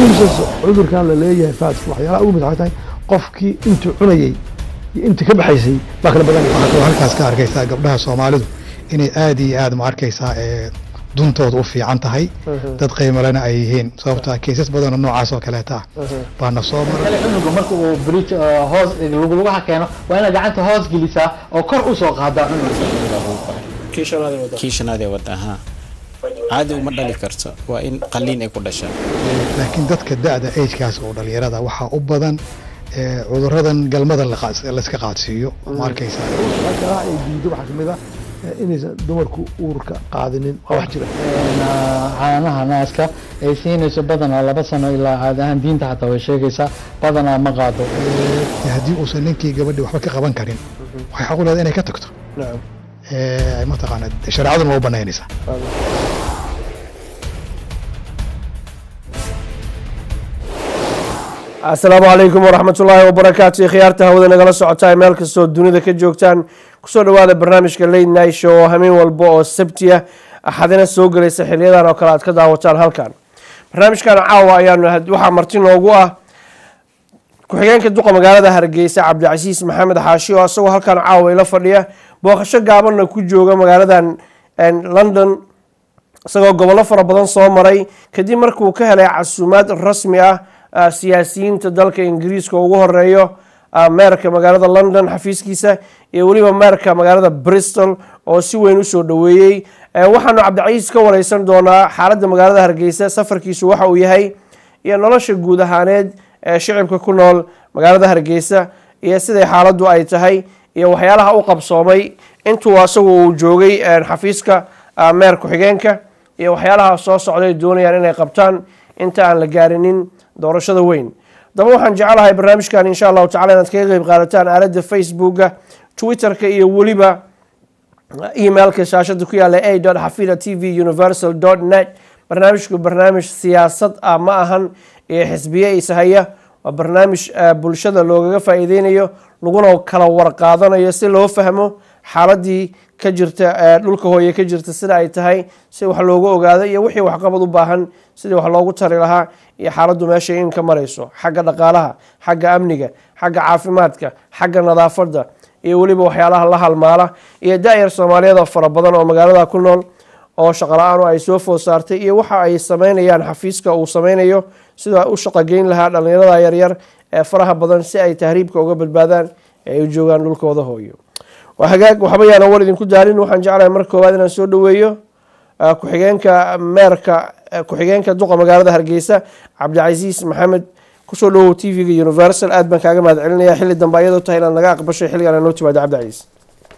muhiimsan cudurkan la leeyahay faaska waxyaalaha ugu mid waxay tahay qofkii intuu cunayey iyo intii ka baxaysay baa kala badanaya waxaad kaloo halkaas ka arkaysaa gabdhaha soomaalidu inay aad iyo aad ma arkaysaa ee duntooda u fiican tahay dad qiimalena ay yihiin sababta keysas badanoo noocaas oo kaleeta ah baana soo maray kale cunuga marka uu bridge uh, hoos luglugaha keeno waa inaad gacanta hoos gelisaa oo kor usoo qaadaa cunuga kii shanaad ee wada ahaa caadi uma dhali karto waa in qaliin ay ku dhashaa laakiin dadka da-da agekaas oo dhalinyarada waxaa u badan ee cuduradan galmada la qaad- layska qaadsiiyo ma arkaysaa waxyaalaha ay diido waxaa kamid ah eh, inaysan dumarku uurka qaadinin waa wax jira Een, uh, caanaha naaska ay siinayso badanaa laba sano ilaa caadi ahaan diinta xataa way sheegaysaa badanaa ma qaado Ee, haddii uusan ninkii gabadhi waxba ka qaban karin waxay xaq u leedahay inay ka tagto nacam ee mataqaana shareecaduna waa u banaynaysaa asalaamu calaykum waraxmat ullaahi wabarakaatu khiyaarta hawada nagala socotaa meel kastoo dunida ka joogtaan kusoo dhawaada barnaamijka late night show oo hameen walba oo sabti ah axadina soo gelaysa xiliyadan oo kale aad ka daawataan halkan barnaamijkan caawa ayaanu waxaa marti noogu ah ku-xigeenka duqa magaalada hargeysa cabdicasiis maxamed xaashi oo isagoo halkan caawa ila fadhiya booqasho gaabanna ku jooga magaaladan london isagoo gobollo fara badan soo maray kadib markuu ka helay casuumaad rasmi ah ah, siyaasiyiinta dalka ingiriiska ugu horeeyo ah, meerka magaalada london xafiiskiisa iyo weliba meerka magaalada bristol oo si weyn usoo dhoweeyey Eh, waxaanu cabdicasiis ka wareysan doonaa xaaladda magaalada hargeysa safarkiisu waxa uu yahay iyo nolosha guud ahaaneed ee shicibka ku nool magaalada hargeysa iyo siday xaaladdu ay tahay iyo waxyaalaha u qabsoomay intuu asagu uu joogay eh, xafiiska ah, meer ku-xigeenka iyo waxyaalaha soo socday doonayaan inay qabtaan inta aan la gaarinin doorashada weyn daba waxaan jecelahay barnaamijkan insha allahu tacala inaad kaga qeyb qaadataan aaladda facebooka twitterka iyo weliba emailka shaashada ku yaala a xafida t v universal net barnaamijku barnaamij siyaasad ah ma ahan iyo xisbiye ishaya waa barnaamij eh, bulshada loogaga faa'iideynayo laguna kala warqaadanayo si loo fahmo xaaladii ka jirta eh, dhulka hooye ka jirta sida ay tahay si wax loogu ogaado iyo wixii waxqabad u baahan sidii wax loogu tari lahaa iyo xaaladdu meesha in ka marayso xagga dhaqaalaha xagga amniga xagga caafimaadka xagga nadaafadda iyo weliba waxyaalaha la halmaala iyo da-yar soomaaliyeed oo fara badan oo magaalada ku nool oo shaqala-aan ay soo food saartay iyo waxa ay sameynayaan xafiiska uu sameynayo sida u shaqogeyn lahaa dhalinyarada yaryar ee faraha badan si ay tahriibka uga badbaadaan ee ay u joogaan dhulkooda hooyo waa hagaag waxba yaana war idinku daalin waxaan jeclahay marka koowaad inaan soo dhaweeyo ah, ku-xigeenka meerka ah, ku-xigeenka duqa magaalada hargeysa cabdicasiis maxamed kusoo dhawow t v-ga universal aad baan kaaga mahad celinaya xilli dambe ayadoo tahay inaad naga aqbashay xilligan aan noo timaado cabdicasiis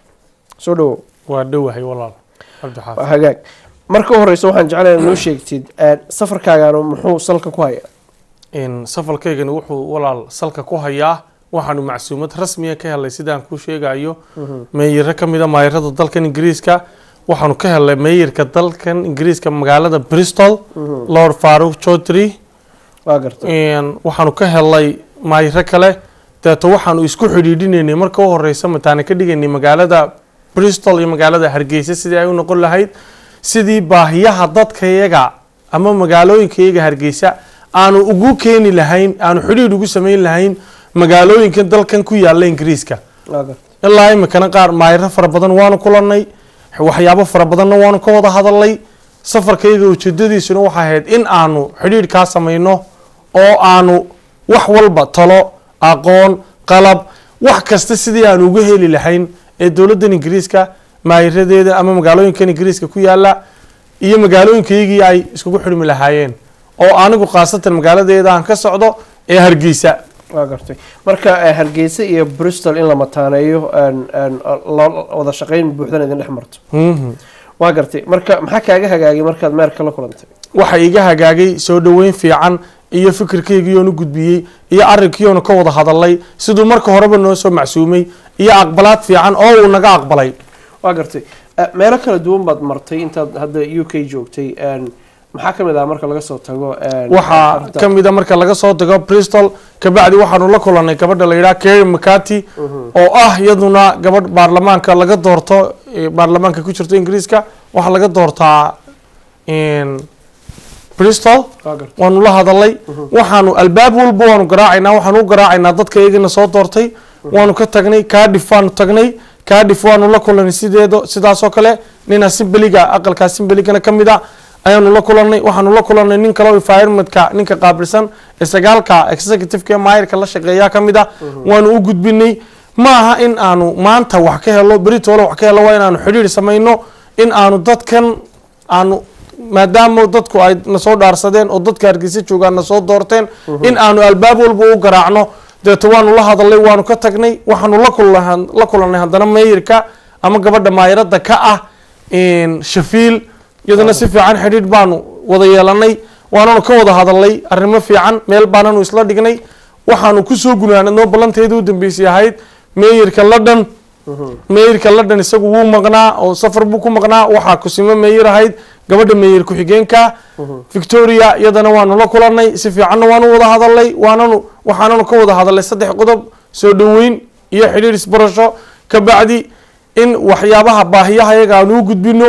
soo dhawow waa dhowahay walaal cabdi xaafid waa hagaag marka u horeysa waxaan jeclahay inaad noo sheegtid eh, safarkaagana muxuu salka ku haya in safalkaygani wuxuu walaal salka ku hayaa waxaanu macsuumad rasmiya ka helay sidaan kuu sheegayo meeyiro ka mid a maayarada dalkan ingiriiska waxaanu ka helay meeyirka dalkan ingiriiska magaalada bristol lord faruq chaudhry waa gartay Een, waxaanu ka helay maayiro kale deeto waxaanu isku xidhiidhinaynay marka u horeysa mataana ka dhigaynay magaalada bristol iyo magaalada hargeysa sidii ay u noqon lahayd sidii baahiyaha dadkayaga ama magaalooyinkayaga hargeysa aanu ugu keeni lahayn aanu xidhiidh ugu sameyn lahayn magaalooyinkan dalkan ku yaala ingiriiska waa gartay ilaa imikana qaar maayiro fara badan waanu kulanay waxyaabo fara badanna waanu ka wada hadalnay safarkayga ujeedadiisuna waxay ahayd in aanu xidhiidh kaa samayno oo aanu wax walba talo aqoon qalab wax kasta sidii aanu uga heli lahayn ee dowladdan ingiriiska maayiradeeda ama magaalooyinkan ingiriiska ku yaala iyo magaalooyinkaygii ay iskugu xidhmi lahaayeen oo anigu khaasatan magaaladeeda aan ka socdo ee hargeysa waa gartay marka eh, hargeysa iyo bristol in la mataaneeyo een- een, lo- wada shaqeyn buuxdan idin dhex marto Mhm. waa gartay marka maxaa kaaga hagaagay markaad meerka la kulantay waxa iga hagaagay soo dhoweyn fiican iyo fikirkaygiiyoonu gudbiyey iyo arrinkiiyoonu ka wada hadalay siduu marka horeba noo soo macsuumay iyo aqbalaad fiican oo uu naga aqbalay waa gartay Eh, meelo kala duwan baad martay intaad hadda u k joogtay een, maxaa ka mid ah marka laga soo tago een, waxaa arrinta- ka mid a marka laga soo tago bristol kabacdi waxaanu la kulanay gabadha la yidhaha kary mccarty oo ah iyaduna gabadh baarlamaanka laga doorto eh, baarlamaanka ku jirto ingiriiska waxaa laga doortaa in bristol waa gartay waanu la hadalay waxaanu albaab walba waanu garaacaynaa waxaanu u garaacaynaa dadka iyagana soo doortay waanu ka tagnay cardiff waanu tagnay cardiff waanu la kulanay sideedo sidaasoo kale nin assemblyga aqalka assembligana ka mid a ayaanu la kulanay waxaanu la kulanay nin kale oo environmentka ninka qaabilsan ee sagaalka executiveka ee maayirka la shaqeeya ka mid a waanu u gudbinay ma aha in aanu maanta wax ka helo beritoole wax ka helo waa inaanu xidhiir samayno in aanu dadkan aanu maadaama dadku ay nasoo dhaarsadeen oo dadka hargeysa joogaan nasoo doorteen in aanu albaab walba u garaacno deeto waanu la hadalay waanu ka tagnay waxaanu la kulan la kulanay haddana meeyirka ama gabadha maayirada ka ah shafiil iyadana si fiican xidhiidh baanu wada yeelanay waananu ka wada hadalay arrimo fiican meel baananu isla dhignay waxaanu kusoo gunaanadnoo ballanteeda u dambeysay ahayd meeyirka london meeyirka london isagu wuu maqnaa oo safar buu ku maqnaa waxaa kusimo meeyir ahayd gabadha meeyir ku-xigeenka victoria iyadana waanu la kulanay si fiicanna waanu wada hadalay waananu waxaananu ka wada hadalay saddex qodob soo dhoweyn iyo xidhiir isbarasho ka bacdi in waxyaabaha baahiyaha iyaga aanu u gudbino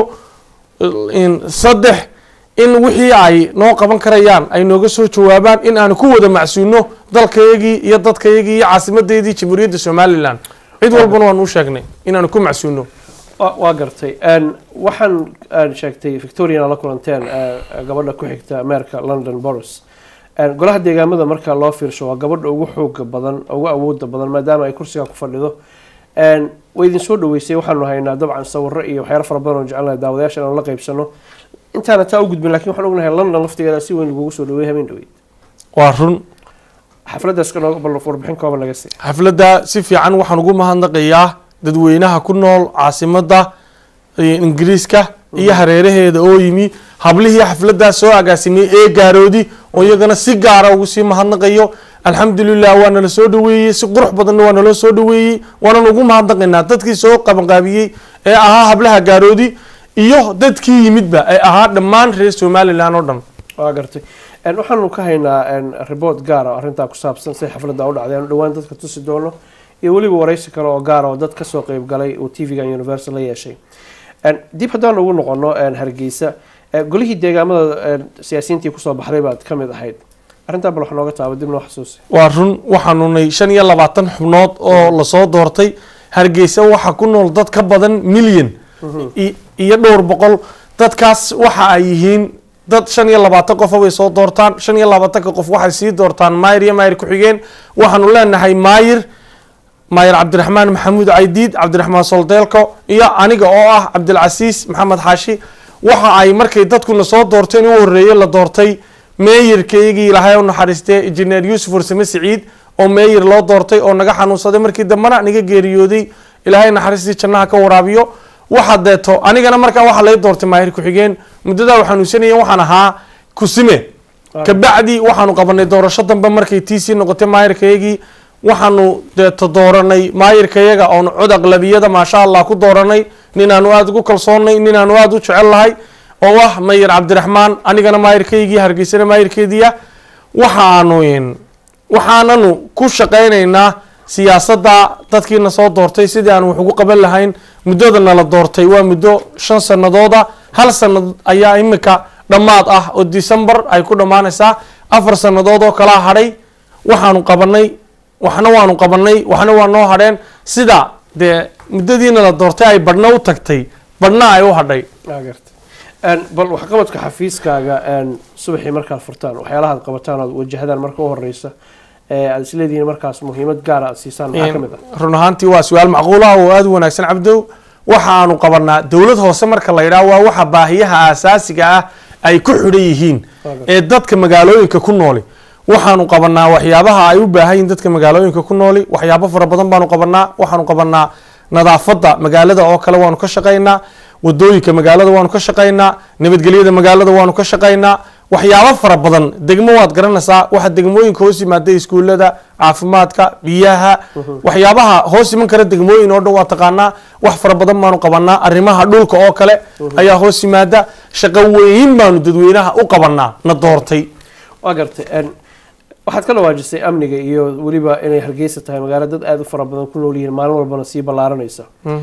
in saddex in wixii ay noo qaban karayaan ay nooga soo jawaabaan in aanu ku wada macsuuno dalkayagii iyo dadkayagii iyo caasimadeedii jamhuuriyadda somalilan cid walbana waanu u sheegnay inaanu ku macsuuno wa- waa gartay Een, waxaan aan sheegtay victoriana la kulanteen ee, gabadha ku xigta meerka london boris Een, golaha deegaamada marka loo fiirsho waa gabadha ugu xooga badan ugu awooda badan maadaama ay kursiga ku fadhido Een, way idin soo dhaweysay waxaanu haynaa dabcan sawiro iyo waxyaalo fara badan oo jecelnahay daawadayaasha inaanu la qaybsano intaana taa u gudbin laakiin waxaan ognahay london laftigeeda si weyn lagugu soo dhaweeyay habeen dhaweyd waa run xafladaas nooga bal warbixin kooban laga sii xafladda si fiican waxaan ugu mahadnaqayaa dadweynaha ku nool caasimadda eh, ingiriiska iyo hareeraheeda oo yimi hablihii xafladdaas soo agaasimay ee gaaroodi oo iyagana si gaara ugu sii mahadnaqayo alxamdulilah waa nala soo dhaweeyey si qurux badanna waa naloo soo dhaweeyey waanan ugu mahadnaqaynaa dadkii soo qabanqaabiyey ee ahaa hablaha gaaroodi iyo dadkii yimidba ee ahaa dhammaan reer somalilan oo dhan waa gartay Een, waxaanu ka haynaa een, report gaar ah oo arrintaa ku saabsan sida xafladda u dhacday aanu dhowaan dadka tusi doono iyo weliba waraysi kale oo gaar ah oo dad kasoo qeyb galay uu tv-ga universal la yeeshay Een, dib haddaan ugu noqono een, hargeysa ee, golihii deegaamada een, siyaasiyiintii kusoo baxday baad ka mid ahayd arrintaa bal wax nooga taaba dib noo xasuusi waa run waxaanunay shan iyo labaatan xubnood oo lasoo doortay hargeysa waxaa ku nool dad ka badan milyan i- iyo dhowr boqol dadkaas waxa ay yihiin dad shan iyo labaatan qofa way soo doortaan shan iyo labaatanka qof waxay sii doortaan maayir iyo maayir ku-xigeen waxaanu leenahay maayir maayir cabdiraxmaan maxamuud caydiid cabdiraxmaan soldeelko iyo aniga oo ah cabdilcasiis maxamed xaashi waxa ay markay dadkuna soo doorteen u horeeyey la doortay meeyirkaygii ilaahay u naxariistee injineer yuusuf warsame siciid oo meeyir loo doortay oo naga xanuunsaday markii dambena naga geeriyooday ilaahay naxariistii jannaha ka waraabiyo waxa deeto anigana markaa waxaa lay doortay maahir ku-xigeen muddadaa u xanuunsanayeen waxaan ahaa kusime kabacdi waxaanu qabanay doorasho dambe markay tiisii noqotay maayirkayagii waxaanu deeto dooranay maayirkayaga oonu cod aqlabiyada maasha allah ku dooranay ninaanu aada ugu kalsoonnay ninaanu aada u jecel lahay oo ah mayir cabdiraxmaan anigana maayirkaygii hargeysana maayirkeediia waxaanu waxaananu ku shaqaynaynaa siyaasadda dadkiina soo doortay sidii aan wax ugu qaban lahayn muddada nala doortay waa muddo shan sanadooda hal sanad ayaa imika dhammaad ah oo december ay ku dhammaanaysaa afar sanadood oo kalaa hadhay waxaanu qabanay waxna waanu qabanay waxna waa noo hadheen sida dee muddadii nala doortay ay badhna u tagtay badhna ay u hadhay Waa gartay. Een, bal waxqabadka xafiiskaaga een, subaxii markaad furtaan waxyaalaha aad qabataan ood wajahdaan marka u horeysa ee aad isleedihiin markaas muhiimad gaara aad siisaan maxaa ka mid ah run ahaantii waa su-aal macquul ah oo aada u wanaagsan cabdow waxaanu qabanaa dowlad hoose marka la yidhaah waa waxa baahiyaha aasaasiga ah ay ku xidhan yihiin ee dadka magaalooyinka ku nooli waxaanu qabanaa waxyaabaha ay u baahan yihiin dadka magaalooyinka ku nooli waxyaabo fara badan baanu qabanaa waxaanu qabanaa nadaafadda magaalada oo kale waanu ka shaqaynaa wadooyinka magaalada waanu ka shaqaynaa nabadgelyada magaalada waanu ka shaqaynaa waxyaabo fara badan degmo waad garanaysaa waxa degmooyinka hoos yimaada iskuulada caafimaadka biyaha waxyaabaha hoos iman kara degmooyin oo dhan waa taqaanaa wax fara badan baanu qabanaa arrimaha dhulka oo kale ayaa hoos yimaada shaqo weyn baanu dadweynaha u qabanaa na doortay waa gartay een, waxaad ka dhawaajisay amniga iyo weliba inay hargeysa tahay magaalo dad aada u fara badan ku nool yihiin maalin walbana sii ballaaranaysa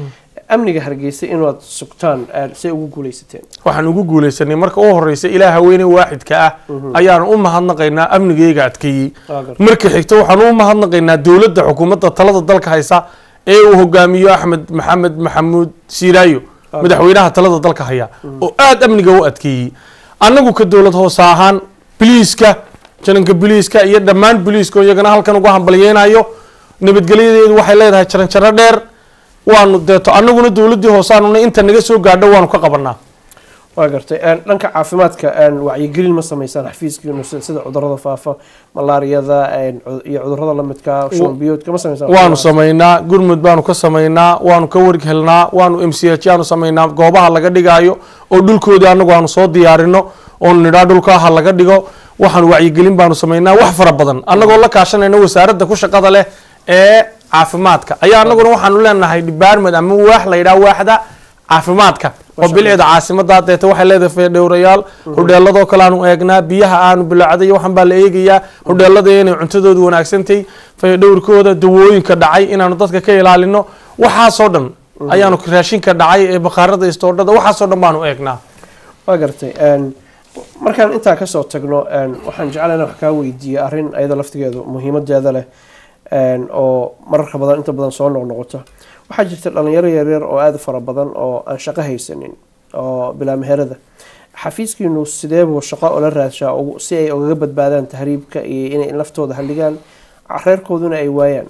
amniga hargeysa inaad sugtaan een, say ugu guuleysateen waxaan ugu guuleysanay marka u horeysa ilaah haweeney waaxidka ah ayaan u mahadnaqaynaa amnigayga adkeeyey Waa gartay. marka xigta waxaan u mahadnaqaynaa dowladda xukuumadda talada dalka haysa ee uu hogaamiyo axmed maxamed maxamuud siiraayo madaxweynaha talada dalka haya oo aada amniga u adkeeyey annagu ka dowlad hoose ahaan biliiska jaranka biliiska iyo dhammaan biliiska oo iyagana halkan uga hambalyeynayo nabadgelyadeedu waxay leedahay jaranjaro dheer waanu deeto annaguna dowladdii hoosaanuna inta naga soo gaadho waanu ka qabanaa waa gartay een, dhanka caafimaadka een, wacyigelin ma sameysaan xafiiskiinu sida sida cudurada faafa malaariyada een, cu- iyo cudurada lamidka shuban biyoodka ma sameysaan waanu samaynaa gurmud baanu ka samaynaa waanu ka warg helnaa waanu m c h aanu samaynaa goobaha laga dhigaayo oo dhulkoodii anagu aanu soo diyaarino oonu nidhaa dhulka ha laga dhigo waxaanu wacyigelin baanu samaynaa wax fara badan annagoo la kaashanayna wasaaradda ku shaqada leh ee caafimaadka ayaa annaguna waxaanu leenahay department ama waax la yidhaha waaxda caafimaadka oo bilcida caasimada deeta waxay leedahay fayadhowrayaal hodheeladoo kale aanu eegnaa biyaha aanu bilacday waxan baa la eegayaa hodheelada inay cuntadoodu wanaagsantahay fayadhowrkooda dawooyinka dhacay inaanu dadka ka ilaalino waxaasoo dhan ayaanu raashinka dhacay ee bakhaarada istoodhada waxaasoo dhan baanu eegnaa waa gartay een, markaan intaa kasoo tagno een, waxaan jeclaa inaan wax kaa weydiiyo arrin ayada laftigeedu muhiimadeeda leh een, oo mararka badan inta badan soo noqnoqota waxaa jirta dhalinyaro yaryar oo aada u fara badan oo aan shaqo haysanin oo bilaa meherada xafiiskiinu sidee buu shaqo ula raadshaa ugu- si ay ugaga badbaadaan tahriibka iyo inay naftooda halligaan reerkooduna ay waayaan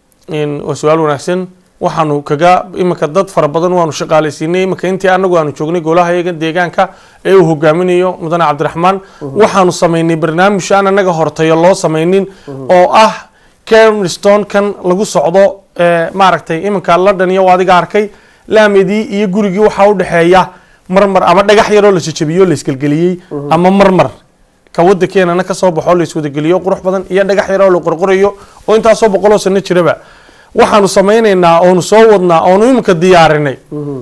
in waa su-aal wanaagsan waxaanu kaga iminka dad fara badan waanu shaqaalaysiinay iminka intii anagu aanu joognay golaha iyaga deegaanka ee uu hogaaminayo mudane cabdiraxmaan waxaanu samaynay barnaamij aan anaga hortayo loo samaynin oo ah kermstone kan lagu socdo ee, maaragtay iminka london iyo adiga arkay laamedii iyo gurigii waxaa udhexeeya marmar ama dhagax yaroo la jajabiyo la isgelgeliyey ama marmar ka wadankeennana kasoo baxo la iswadageliyo qurux badan iyo dhagax yaroo la qorqorayo oo intaasoo boqoloo sano jiraba waxaanu samaynaynaa oonu soo wadnaa oonu iminka diyaarinay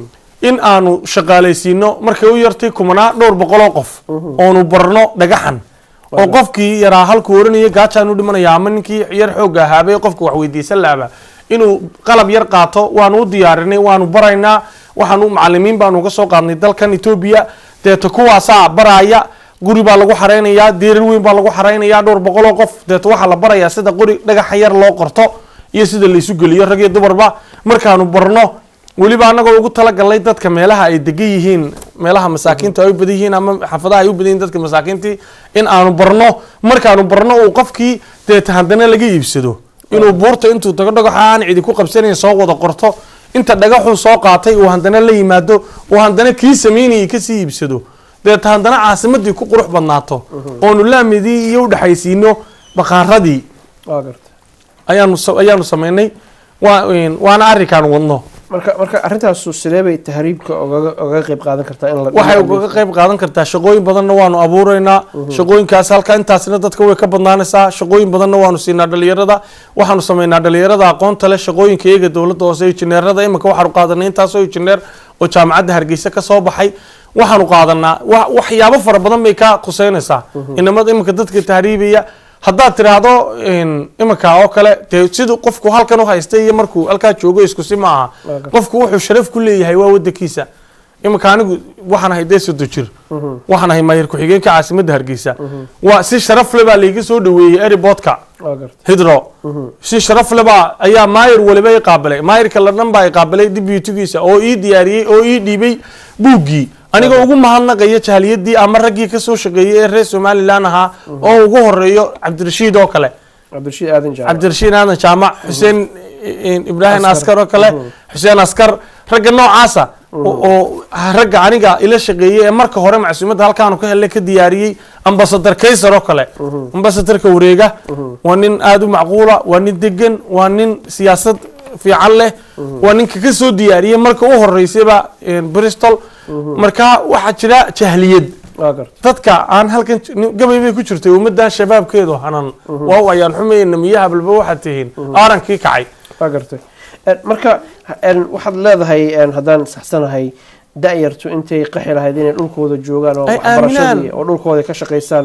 in aanu shaqaalaysiino markay u yartay kumanaa dhowr boqoloo qof oonu barno dhagaxan oo qofkii yaraa halkuu oranaya gaajaan u dhimanaya ama ninkii yar xoogga ahaabay qofka wax weydiisan laaba inuu qalab yar qaato waanu u diyaarinay waanu baraynaa waxaanu macalimiin baanu uga soo qaadnay dalkan etoobiya deeto kuwaasaa baraya guri baa lagu xareynayaa deerar weyn baa lagu xareynayaa dhowr boqoloo qof deeto waxaa la barayaa sida qori dhagaxa yar loo qorto iyo sida la isu geliyo rag iyo dumarba markaanu barno weliba anagoo ugu talagalnay dadka meelaha ay degan yihiin meelaha masaakiinta ay u badan yihiin ama xaafadaha ay u badan yihiin dadka masaakiintii in aanu barno markaanu barno uu qofkii deeta haddana laga iibsado inuu buurta intuu tago dhagaxa aan cidi ku qabsanayn soo wada qorto inta dhagaxuu soo qaatay uu haddana la yimaado uu haddana kii sameynayay kasii iibsado deeta haddana caasimadii ku qurux badnaato oonu laamidii iyo udhexaysiino bakaaradii waa gartay ayaanu sa- ayaanu sameynay waa waana arrinkaan wadno marka marka arrintaasu sidee bay tahriibka ogaga ogaga qayb qaadan kartaa in la waxay uga qayb qaadan kartaa shaqooyin badanna waanu abuureynaa shaqooyinkaas halka intaasna dadka way ka badnaanaysaa shaqooyin badanna waanu siinaa dhalinyarada waxaanu sameynaa dhalinyarada aqoonta leh shaqooyinka iyaga dowladda hoose injineerada imika waxaanu qaadanay intaasoo injineer oo jaamacadda hargeysa ka soo baxay waxaanu qaadanaa wa- waxyaabo fara badan bay ka khuseynaysaa inamada imika dadka tahriibaya haddaad tiraahdo iminka oo kale dee siduu qofku halkan u haysta iyo markuu halkaa joogo iskusi ma aha qofku wuxuu sharaf ku leeyahay waa wadankiisa iminka anigu waxaan ahay dee sodo jir waxaan ahay maayir ku-xigeenka caasimadda hargeysa waa si sharaf le baa layga soo dhaweeyey eriboodka waa gartay hidro si sharaf le baa ayaa maayir waliba i qaabilay maayirka ladhan baa i qaabilay dibutigiisa oo ii diyaariyey oo ii dhiibay buuggii anigoo ugu mahadnaqaya jahaliyadii ama raggii kasoo shaqeeyey ee reer somalilan ahaa oo ugu horeeyo cabdirashiid oo kale cabdirashiid aadan jaamac cabdirashiid aadan jaamac xuseen i- ibraahim askar oo kale xuseen askar ragga noocaasa oo oo ragga aniga ila shaqeeyey ee marka hore macsuumadda halkaanu ka helnay ka diyaariyey ambasadar kaysar oo kale ambasadarka wareega waa nin aada u macquula waa nin degan waa nin siyaasad fiican leh waa ninka ka soo diyaariyey marka u horeysayba bristol marka waxaa jira jahliyad waa gartay dadka aan halkan j- gabay bay ku jirtay ummadan shabaabkeedu hanan waaw ayaan xumayna miyaha balba waxaad tihiin aarankii kacay waa gartay En, marka en, waxaad leedahay en, haddaan saxsanahay da-yartu intay qaxi lahayd inay dhulkooda joogaan oo Ay waxbarashadii aaminaan. oo dhulkooda ka shaqaysaan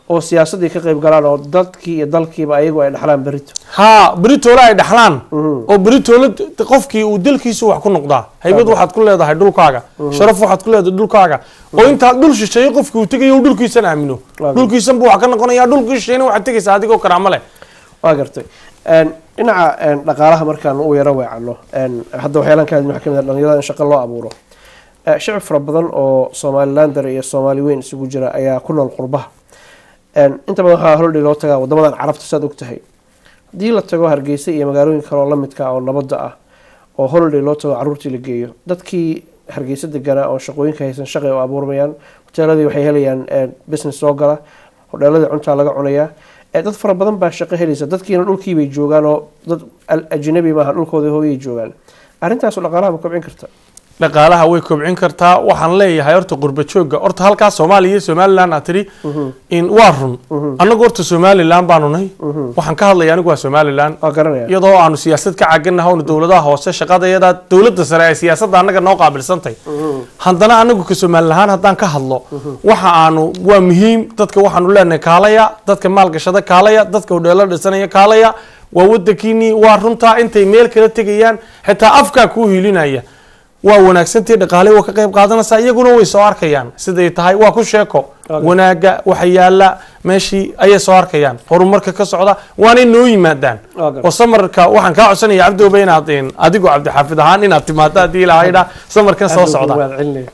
oo siyaasaddii ka qayb galaan oo dadkii iyo dalkiiba ayagu ay dhaxlaan berito haa beritoole ay dhaxlaan oo beritoole d- qofkii uu dalkiisa wax ku noqdaa haybad waxaad ku leedahay dhulkaaga sharaf waxaad ku leedahay dhulkaaga oo intaad dhul shisheeye qofkii uu tegayo uu dhulkiisana aamino Waaw. dhulkiisan buu wax ka noqonayaa dhulkii shisheeyna waxaad tegaysaa adigoo karaamo leh waa gartay Een, dhinaca een, dhaqaalaha markaan u yaro weecano een, hadda waxyaalaan ka hadlin waxaa kamid ah dhalinyarada in shaqo loo abuuro Eh, shicib fara badan oo somalilander iyo soomaali weyn isugu jira ayaa ku nool qurbaha Een, inta badan waxaa hordhi loo tagaa wadamadan carabta saad og tahay haddii la tago hargeysa iyo magaalooyin kale oo lamidka ah oo nabadda ah oo holiday loo tago caruurtii la geeyo dadkii hargeysa deganaa oo shaqooyinka haysan shaqay oo abuurmayaan hoteeladii waxay helayaan eh, business soo gala hodheeladii cuntaa laga cunayaa Eh, dad fara badan baa shaqo helaysa dadkiina dhulkiibay joogaan oo dad al- ajnabi maaha dhulkooda hooyay joogaan arrintaasu dhaqaalaha ma kobcin karta dhaqaalaha way kobcin kartaa waxaan leeyahay horta qurba joogga horta halkaas soomaaliya iyo somaliland aad tidhi in waa run annagu horta somaliland baanu nahay waxaan ka hadlaya anigu waa somaliland waa garanaya iyadoo aanu siyaasad ka caganaha onu dowladaha hoose shaqadayada dowladda sare ay siyaasadda annaga noo qaabilsantay haddana anagu ka somaliland ahaan haddaan ka hadlo waxa aanu waa muhiim dadka waxaanu leenahay kaalaya dadka maalgashada kaalaya dadka hodheelo dhisanaya kaalaya waa wadankiinii waa runtaa intay meel kala tegayaan xitaa afkaa kuu hilinaya waa wanaagsantii dhaqaale waa ka qayb qaadanaysaa iyaguna way soo arkayaan siday tahay waa ku sheeko wanaaga waxa yaala meeshii ayay soo arkayaan horumarka ka socda waanay noo yimaadaan Waa gartay. oo samarka waxaan kaa codsanaya cabdioba inaad een, adigoo cabdixaafid ahaan inaad timaado haddii ilaahayda samarkan soo socda Waa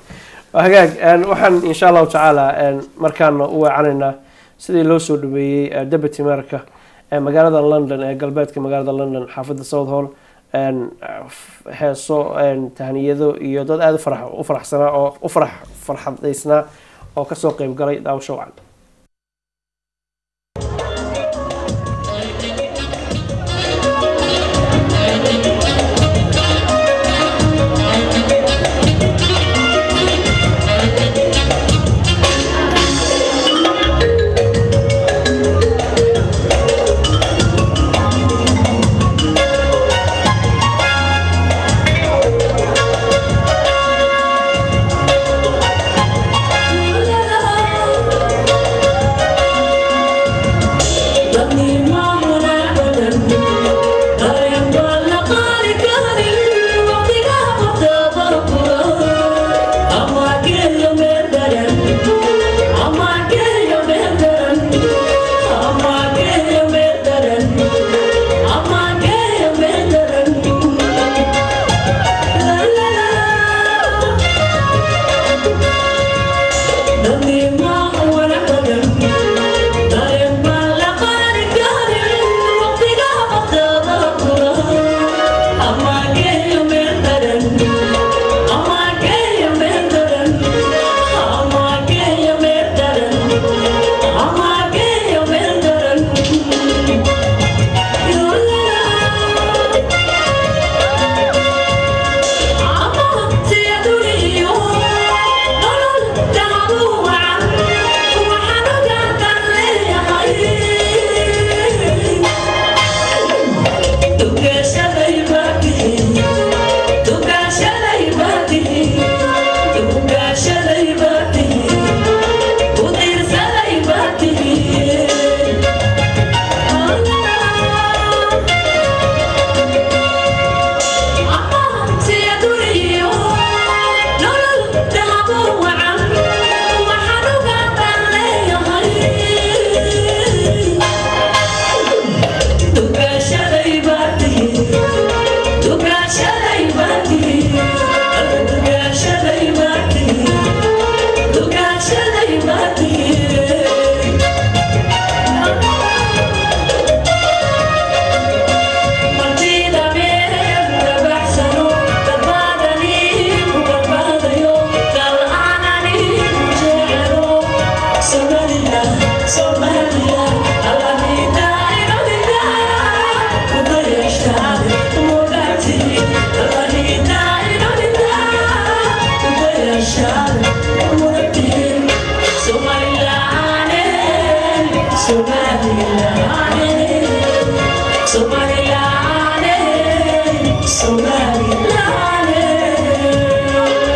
hagaag een, waxaan insha allahu tacaala een, markaana u weecanaynaa sidii loo soo dhaweeyey eh, deputy mayorka ee magaalada london ee galbeedka magaalada london xaafadda south hall een, f- heeso een, tahniyado iyo dad aada u farax u faraxsanaa oo u farax farxadaysnaa oo kasoo qeyb galay daawasho wacan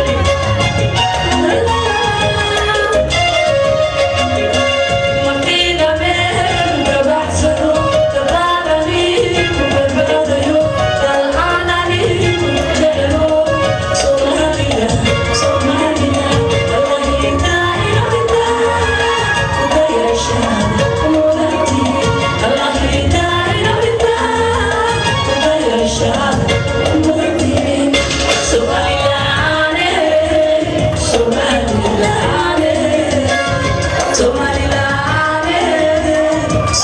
Somaliland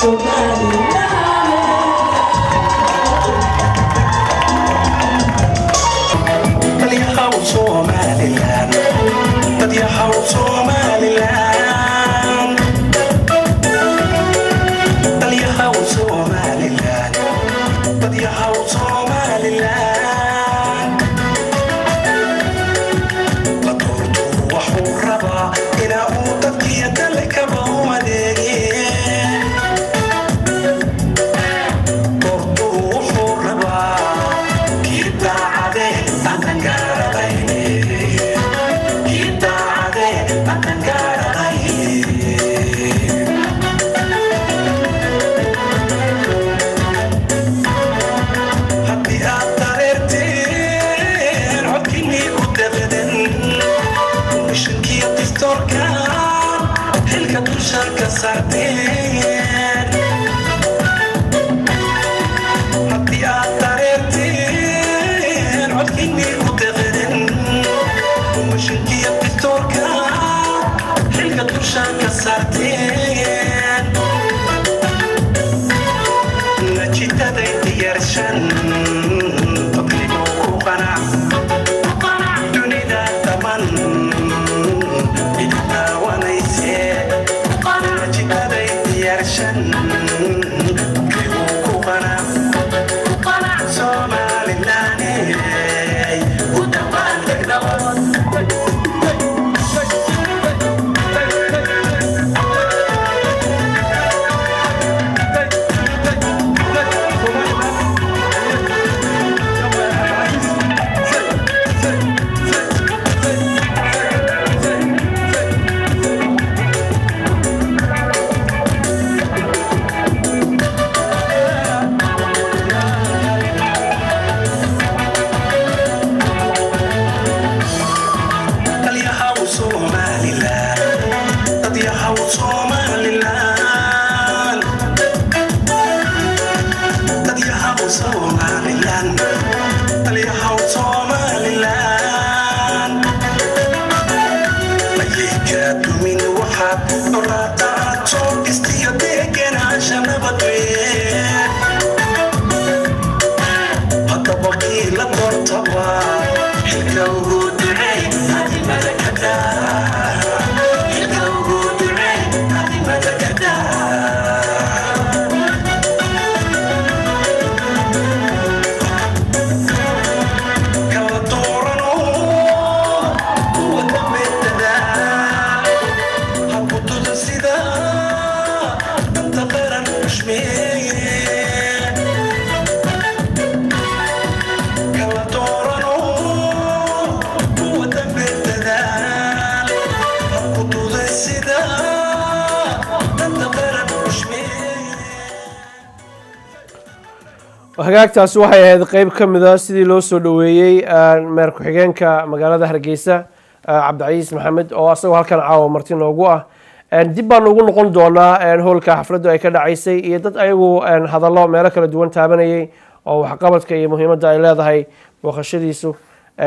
hagaagtaasi waxay ahayd qeyb ka mida sidii loo soo dhoweeyey meer ku-xigeenka magaalada hargeysa cabdicaiis maxamed oo asagoo halkan caawa marti noogu ah dib baan ugu noqon doonaa hoolka xafladdu ay ka dhacaysay iyo dad ayagu hadallo meelo kala duwan taabanayay oo waxqabadka iyo muhiimadda ay leedahay booqashadiisu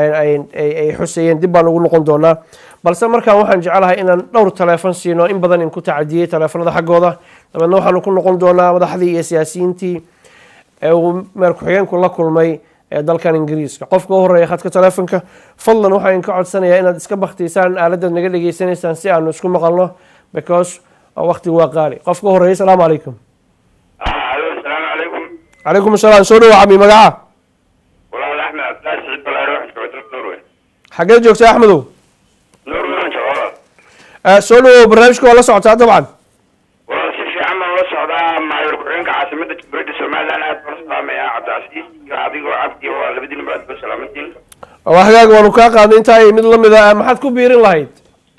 ay xusayeen dib baan ugu noqon doonaa balse markaan waxaan jecelahay inaan dhowr taleefon siino in badan in ku tacadiyey taleefanada xaggooda dabeedna waxaanu ku noqon doonaa madaxdii iyo siyaasiyiintii ee uu meer ku-xigeenku la kulmay ee dalkan ingiriiska qofka u horeeya khadka taleefonka fadlan waxaan ka codsanayaa inaad iska baktiysaan aaladaad naga dhegeysanaysaan si aanu isku maqalno because waqtigu waa qaali qofka u horeeya asalaamu calaykum السلام عليكم calaykum asalaam soo dhawa cami magaca والله احمد عبد الله سعيد بلا روح جوة نوروي xageed joogta axmedow نوروي ان شاء الله Eh, soo dhawow barnaamijka waa la socotaa dabcan والله si fiican baan la socdaa maayarku-xigeenka caasimada jamhuuriyadda somaliland aad baan salaamaya cabdicasiis iyo adigoo cabdi waa labadiina baad ba salaamantiin waa hagaag waanu kaa qaadnay intaa iyo mid lamid a maxaad ku biirin lahayd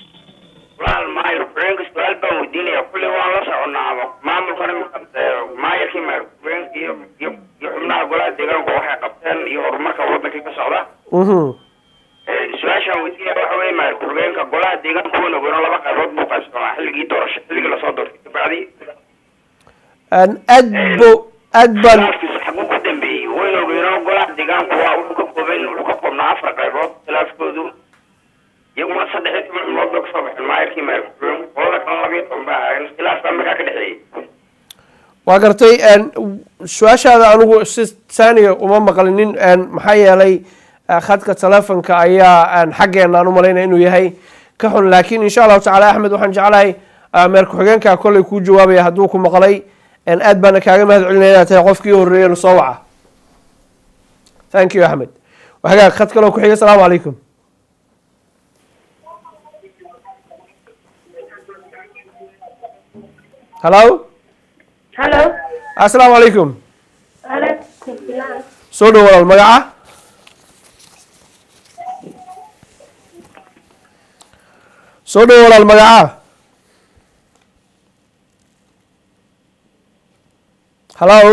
walaal maayar-ku-xigeenka su-aal baan weydiinaya kulley waan la soconaa maamulkan imika maayarkii maayar-ku-xigeenka iyo iyo iyo xubnaha golaha deegaanka waxay qabteen iyo horumarka wadankii ka socda Mhm. su-aashaan weydiinaya waxa weye maayar ku-xigeenka golaha deegaanka wana weyno laba qaybood buu qaybsamaa xilligii doorasho xilligii lasoo doortay kabacdi Aan aad bo aad baan khilaafkiisa xaguu ku dambeeyey waynu ogeyno golaha deegaanku waa wuxuu ka kooban wuxuu ka koobnaa afar qaybood khilaafkoodu iyaguna saddex iyo toban cimlood bay kasoo baxeen maayarkii maayar ku-xigeenku qolada kale laba iyo toban baa ahaayeen khilaafkaa markaa ka dhexeeyey waa gartay een, su-aashaada anigu si saaniya uma maqlinin een, maxaa yeelay eh, khadka telefonka ayaa een, xaggeena aan u malaynaya inuu yahay ka xun laakiin insha allahu tacaala axmed waxaan jeclahay eh, meer ku-xigeenka kolley kuu jawaabaya hadduu ku maqlay een, aad baana kaaga mahad celinaya inaad tahay qofkii horreeyay soo waca thank you axmed waxagaa khad kaloo ku-xiga asalaamu calaykum hello Hello. asalaamu calaykum Alaikum salam. soo dhow walaal magaca soo dhow walaal magaca hallo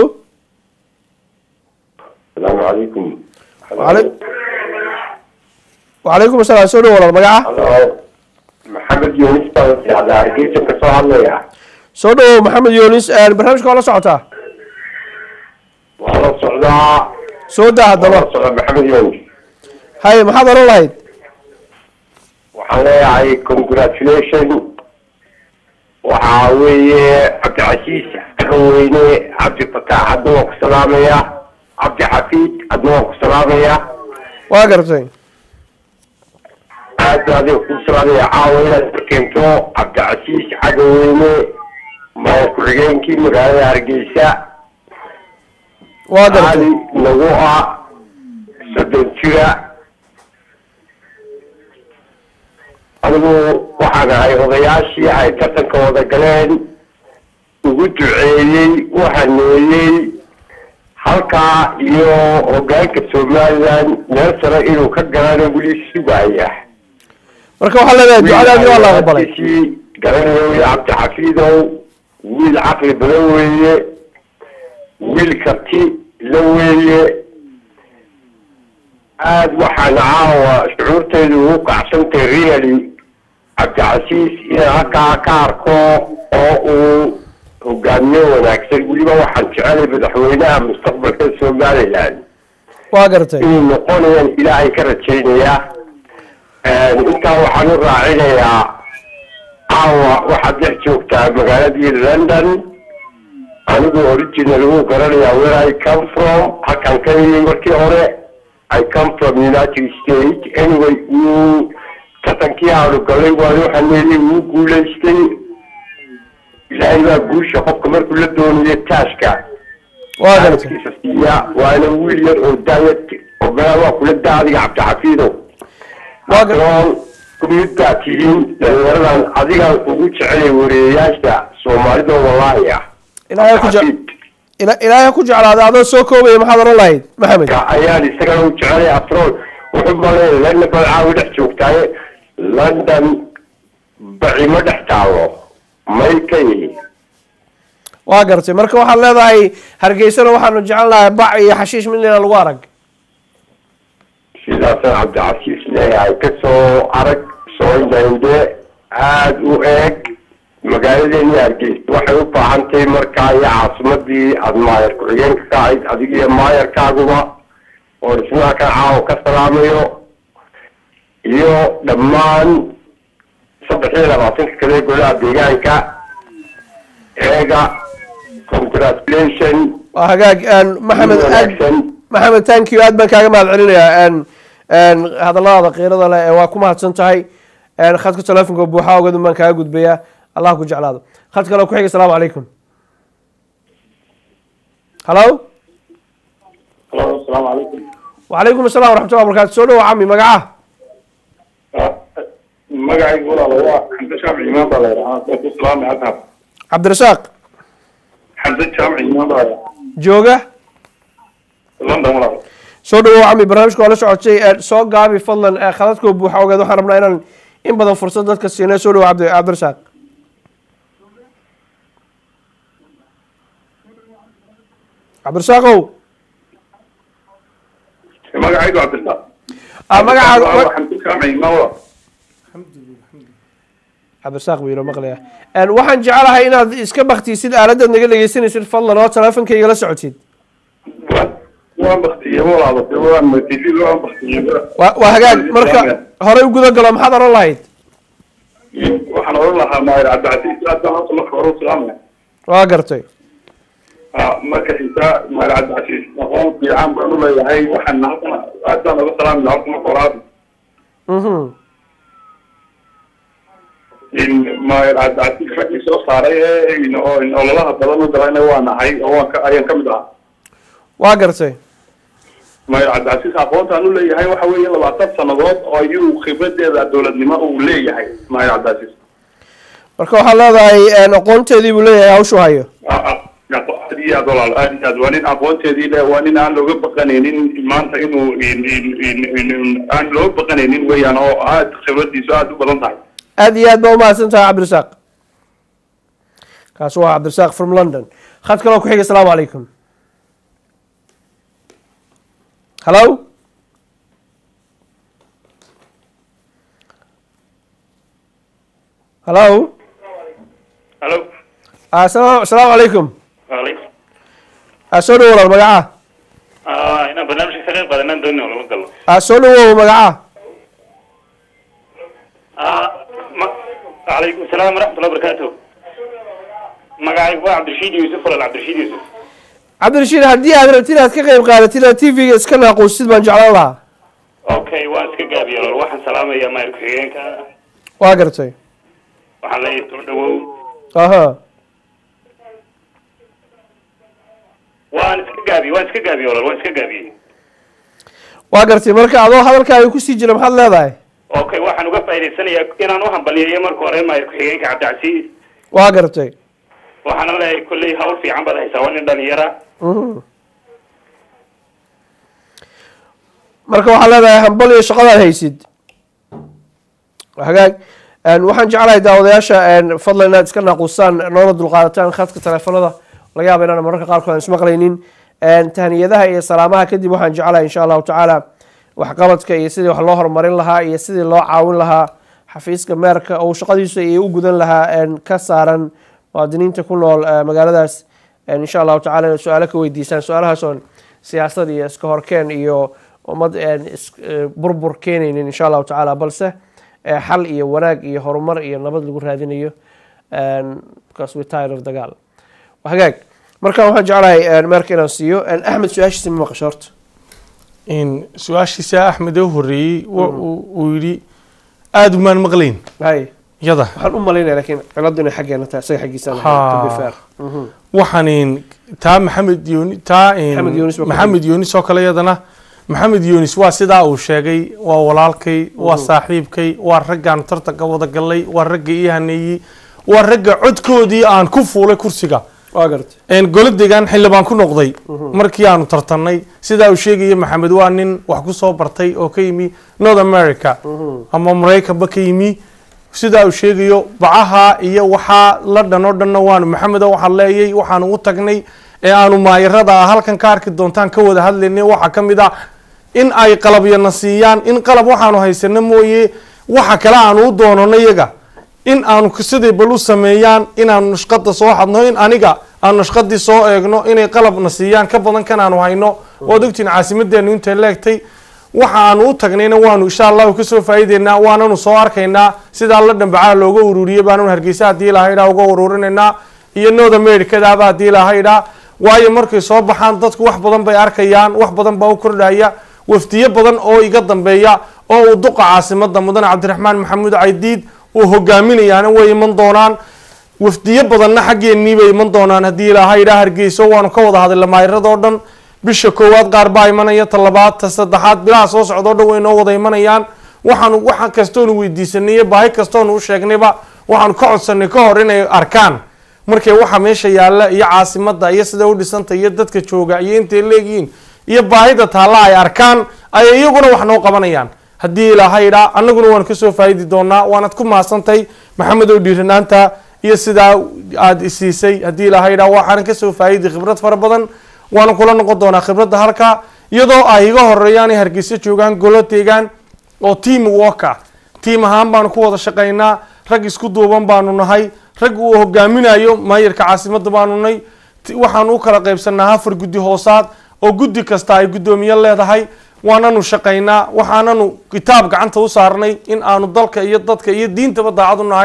السلام عليكم وعلي- وعليكم asalaam soo dhow walaal magaca هلو محمد يونس بن على hargeysa ka soo hadlaya soo dhowow maxamed yunis barnaamijka waa la socotaa waa la socdaa soo daa waa haddaba la socdaa maxamed yunis haye maxaad oran lahayd waxaan leeyahay congratulation waxaa weeye cabdicasiis weyne cabdi fataax hadda waan ku salaamaya cabdi xafiid hadda waan ku salaamaya waa gartay aad baa adiga ku salaamaya caawa inaad keento cabdicasiis cagaweyne maya ku-xigeenkii magaalada hargeysa waa gartay ali nagu ah soddon jira anigu waxaan ahay odayaashii ay tartanka wada galeen ugu duceeyey u haneeyey halkaa iyo hogaanka somaliland meel sare inuu ka galana weli sugaya marka waxaa leedahay ducadaadii waa la aqbalay wiilkiisii garanayo iyo cabdixafiidow wiil caqli badan weeye wiil karti la weeye aad waxaan caawa shucuurtaydu ugu kacsantay really cabdicasiis inaan halkaa ka arko oo uu hogaamiye wanaagsan weliba waxaan jecelay madaxweynaha mustaqbalka somaliland waa gartay inuu noqonayaan ilaahay ka rajaynayaa intaa waxaan u raacinayaa caawa waxaad dhex joogtaa magaaladii london anigu original wuu garanayaa where I come from halkan ka yimi markii hore I come from United States anyway wuu tartankii aanu galay waanu haneeyey wuu guulaystay ilaahay baa guusha qofka markuu la doonayo taashka waa gartay xaaladkiisa siiya waana wiil yar oo daayad ogaa waa kula daa adiga cabdixafiidow Waa gar- aqroon kumid baa tihiin dhalinyaradan adigaan ugu jecelay wareeyayaasha soomaalida wallaahi ah ilaahay ku je- Cabdixafiid. ila- ilaahay ku jeclaada adoo soo koobaya maxaad oran lahayd maxamed ka ayaan isagana u jecelay afroon wuxuu malay london balcaawi dhex joogtaaye london bacimo dhex taalo may ka yihi waa gartay marka waxaad leedahay hargeysana waxaanu jecel lahay bac iyo xashiish midnina lagu arag sidaasaan cabdicasiis leeyahay kasoo arag soo indhaindhe aada u eeg magaaladeeni hargeysa waxay u baahan tahay markaa iyo caasimadii aada maayar ku-xigeenka ka ahayd adiga iyo maayarkaaguba oo dhismaha ka caawo ka salaamayo iyo dhammaan saddex iyo labaatanka kale golaha deegaanka eega congratulation waa hagaag een, maxamed aad wanaagsan maxamed thank you aad baan kaaga mahad celinayaa een, een, hadalladaada qiirada leh ee waa ku mahadsan tahay een, khadka telefonka buuxa ogadun baan kaaga gudbayaa allah ku jeclaado khad kale ku xiga asalaamu calaykum hallo asalaamu calaykum وعليكم السلام ورحمة الله وبركاته سولو عمي مقعه magacaygu walaalo waa xamse jaamic imaan baa layidhahaa ku salaami adhab عبد الرزاق xamse jaamic imaan baa layidhahaa جوجة london walaalo سولو عمي برنامجك ولا سocod شيء soo gaabi fadlan ee khadadka buuxa ogeed waxaan rabnaa inaan in badan fursad dadka siinay soo dhawo cabdi cabdirasaaq cabdirasaaqow magacaygu cabdisaaq ah magacaaga xamse jaamic imaan walaalo cabdirasaaq buu yiro maqlaya Een, waxaan jecelahay inaad iska baktisid aaladaad naga dhegeysanaysid fadlan oo teleefonkayga la socotid waan baktiyey walaalo waan matili waan baktiyey waa waa hagaag marka horey u guda galo maxaad oran lahayd waxaan oran lahaa maayir cabdicasiis aad baan horta marka hore u salaamaya waa gartay marka xigta maal cabdicasiis aqoon fiican baan u leeyahay waxaan halkan aad baan uga salaami lahaa horta marka horaad Mhm. in maal cabdicasiis raggii soo saaray ee in- oo in ololaha badan u galayna waa nahay oo waan ka ayaan ka mid ahaa waa gartay maal cabdicasiis aqoontaan u leeyahay waxa weeye labaatan sannadood oo ayuu khibradeeda dowladnimo uu leeyahay maal cabdicasiis marka waxaad leedahay een, aqoonteedii buu leeyahay hawshu hayo Ah, ah, aad iyo aad walaal aad iyo aad waa nin aqoonteedii le waa nin aan looga baqanaynin maanta inuu in- in- in- in- in- aan looga baqanaynin weeyaan oo aad khibradiisu aad u badan tahay aad iyo aad baa umahadsan tahay cabdirasaaq kaasi waa cabdirasaaq from london khad kaloo ku xiga asalaamu calaykum hallo hallo Hello. asalaamu asalaamu calaykum Waalaikum. Ah, soo dhawo walaal magacaa Ah, inaan barnaamijka ka qayb qaadanaan doonay oo lagu galo. Ah, soo dhawow magacaa Ah, ma Waalaikum salaam waraxmatullahi wabarakaatuh. Magacaygu waa Cabdirashiid Yuusuf walaal Cabdirashiid Yuusuf. cabdirashiid haddii aad rabtid inaad ka qayb qaadatid aad tv-ga iska naaquusid baan jeclaan lahaa Okay, waan iska gaabiyay walaal. Waxaan salaamayaa maayir ku-xigeenka. waa gartay Waxaan leeyahay soo dhawow. aha Waan iska gaabiyey, waan iska gaabiyey walaal, waan iska gaabiyey. waa gartay marka adoo hadalkaaga kusii jira maxaad leedahay Okay, waxaan uga faa'iidaysanayaa inaan u hambaliyeeyo marka hore maayir ku-xigeenka Cabdicasiis. waa gartay Waxaana leeyahay kolley hawl fiican baad haysaa, waa nin dhalinyara. Mhm. marka waxaad leedahay hambal iyo shaqadaad haysid hagaag Een, waxaan jeclahay daawadayaasha een, fadlan inaad iska naaquusaan noona dulqaadataan khadka teleefanada laga yaaba inaan mararka qaarkood aan ismaqlaynin Een, tahniyadaha iyo salaamaha kadib waxaan jeclahay insha allahu tacaala waxqabadka iyo sidii wax loo horumarin lahaa iyo sidii loo caawin lahaa xafiiska meerka oo shaqadiisu ay u gudan lahaa een, ka saaran muwaadiniinta ku nool eh, magaaladaas Een, insha allahu tacaala inaad su-aalo ka weydiisaan su-aalahaas oon siyaasad iyo iska horkeen iyo ummad een, is- eh, burbur keenaynin insha allahu tacaala balse eh, xal iyo wanaag iyo horumar iyo nabad lagu raadinayo Een, because we tired of dagaal hagaag marka waxaan jeclahay een, meerka inaan siiyo Een, axmed su-aashiisa ma maqasho horta in su-aashiisa axmed ee u horreeyey wa- uu uu yidhi aada umaan maqlayn hay yada waxaan u malaynaya laakiin ciladu inay xaggeena tahay isaga xaggiisa Ha. waxaan in taa maxamed yooni taa in Maxamed Yunis waa ku maxamed yunis oo kale yadana maxamed yunis waa sidaa uu sheegay waa walaalkay waa Mhm. saaxiibkay waa raggaan tartanka wada galay waa ragga ii haneeyey waa ragga codkoodii aan ku fuulay kursiga waa gartay een goladegan xildhibaan ku noqday Mhm. markii aanu tartanay sidaa uu sheegaya maxamed waa nin wax ku soo bartay oo ka yimi north america ama maraykanba ka yimi sidaa uu sheegayo bacaha iyo waxaa la dhan oo dhanna waanu maxamedo waxaan leeyay waxaanu u tagnay ee aanu maayarada ah halkan ka arki doontaan ka wada hadlaynay waxaa ka mid ah in ay qalabyana siiyaan in qalab waxaanu haysano mooye waxa kale aanu u doonano iyaga in aanu sidii bal u sameeyaan inaanu nashqada soo xadno in aniga aanu nashqadii soo eegno inay qalabna siiyaan ka badan kan aanu hayno waad ogtiin caasimadeenu intay leegtay waxa aanu u tagnayna waanu insha allahu kasoo faa'iideynaa waananu soo arkaynaa sidaa la dhambacaha looga ururiyey baanu hargeysa haddii lahaydhaa uga ururinaynaa iyo north americadaaba haddii lahaydhaa waayo markay soo baxaan dadku wax badan bay arkayaan wax badan baa u kordhaya wafdiyo badan oo iga dambeeya oo uu duqa caasimada mudane cabdiraxmaan maxamuud caydiid uu hogaaminayaana way iman doonaan wafdiyo badanna xaggeennii bay iman doonaan haddii ilaahay idhaa hargeyso waanu ka wada hadlay maayiradoo dhan bisha koowaad qaar baa imanaya ta labaad ta saddexaad bilaha soo socdoo dhan way noo wada imanayaan waxaanu waxa kastoonu weydiisanay iyo baahi kastoonu u sheegnayba waxaanu ka codsanay ka hor inay arkaan markay waxa meesha yaalla iyo caasimada iyo sida u dhisanta iyo dadka jooga iyo intay leegihiin iyo baahida taalla ay arkaan ayay iyaguna wax noo qabanayaan haddii ilaahay idhaa annaguna waan kasoo faa'idi doonaa waanad ku mahadsantahay maxamed oo dhiiranaanta iyo sidaa aada isiisay haddii ilaahay idhaa waxaanan kasoo faa'idi khibrad fara badan waana kula noqon doonaa khibradda halka iyadoo ay iga horeeyaan ay hargeysa joogaan golo deegaan oo team work ah tiim ahaan baanu ku wada shaqaynaa rag isku duuban baanu nahay rag uu hogaaminayo maayarka caasimada baanu nahay Ti- waxaanu u kala qaybsanaa afar guddi hoosaad oo guddi kasta ay guddoomiye leedahay waananu shaqaynaa waxaananu kitaab gacanta u saarnay in aanu dalka iyo dadka iyo diintaba daacad u nahay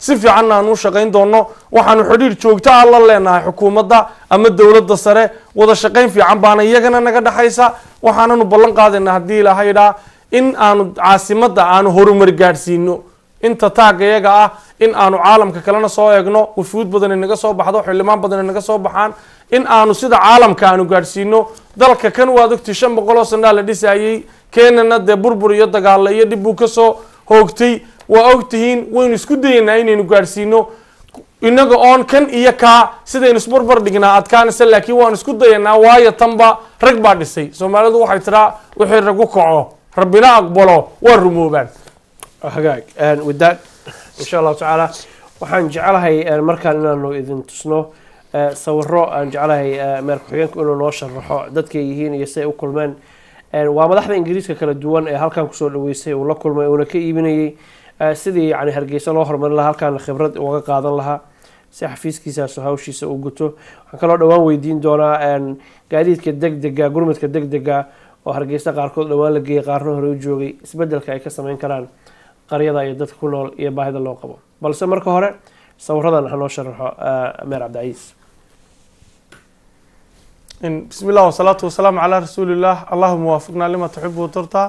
si fiicanna aan u shaqayn doono waxaanu xidhiir joogto ah la leenahay xukuumadda ama dowladda sare wada shaqayn fiican baana iyagana naga dhexaysa waxaananu ballan qaadayna haddii ilaahay idhaa in aanu caasimadda aanu horumar gaadhsiino inta taagga iyaga ah in aanu caalamka kalena soo eegno wufuud badan inaga soo baxdo xildhibaan badan inaga soo baxaan in aanu sida caalamka aanu gaadhsiino dalka kan waad ogtay shan boqol oo sanaa la dhisayey keenana dee burbur iyo dagaalo iyo dhib buu kasoo hoogtay waa ogtihiin waynu isku dayeynaa inaynu gaadhsiino inaga oon kan iyo kaa sidaynu isbarbar dhignaa adkaanaysa laakiin waan isku dayanaa waayo tanba rag baa dhisay soomaalidu waxay tiraa wixii ragu kaco rabbina aqbalo waa rumoobaan hagaag with that insha allahu tacaala waxaan jeclahay markaan inaanu idin tusno sawiro aan jeclahay meer ku-xigeenku inuu noo sharaxo dadkay yihiin iyo siay u kulmeen waa madaxda ingiriiska kala duwan ee halkan kusoo dhaweysay uu la kulmay uuna ka iibinayey sidii yani hargeysa loo horumarin lahaa halkaana khibrad uga qaadan lahaa si xafiiskiisaas hawshiisa uu guto waxaan kaloo dhowaan weydiin doonaa gaadiidka deg dega gurmadka deg dega oo hargeysa qaarkood dhowaan la geeyay qaarna hore u joogay isbedelka ay ka sameyn karaan qaryada iyo dadka ku nool iyo baahida loo qabo balse marka hore sawiradan ha noo sharaxo meer cabdicaiis بسم الله والصلاة والسلام على رسول الله اللهم وافقنا لما تحب وترضى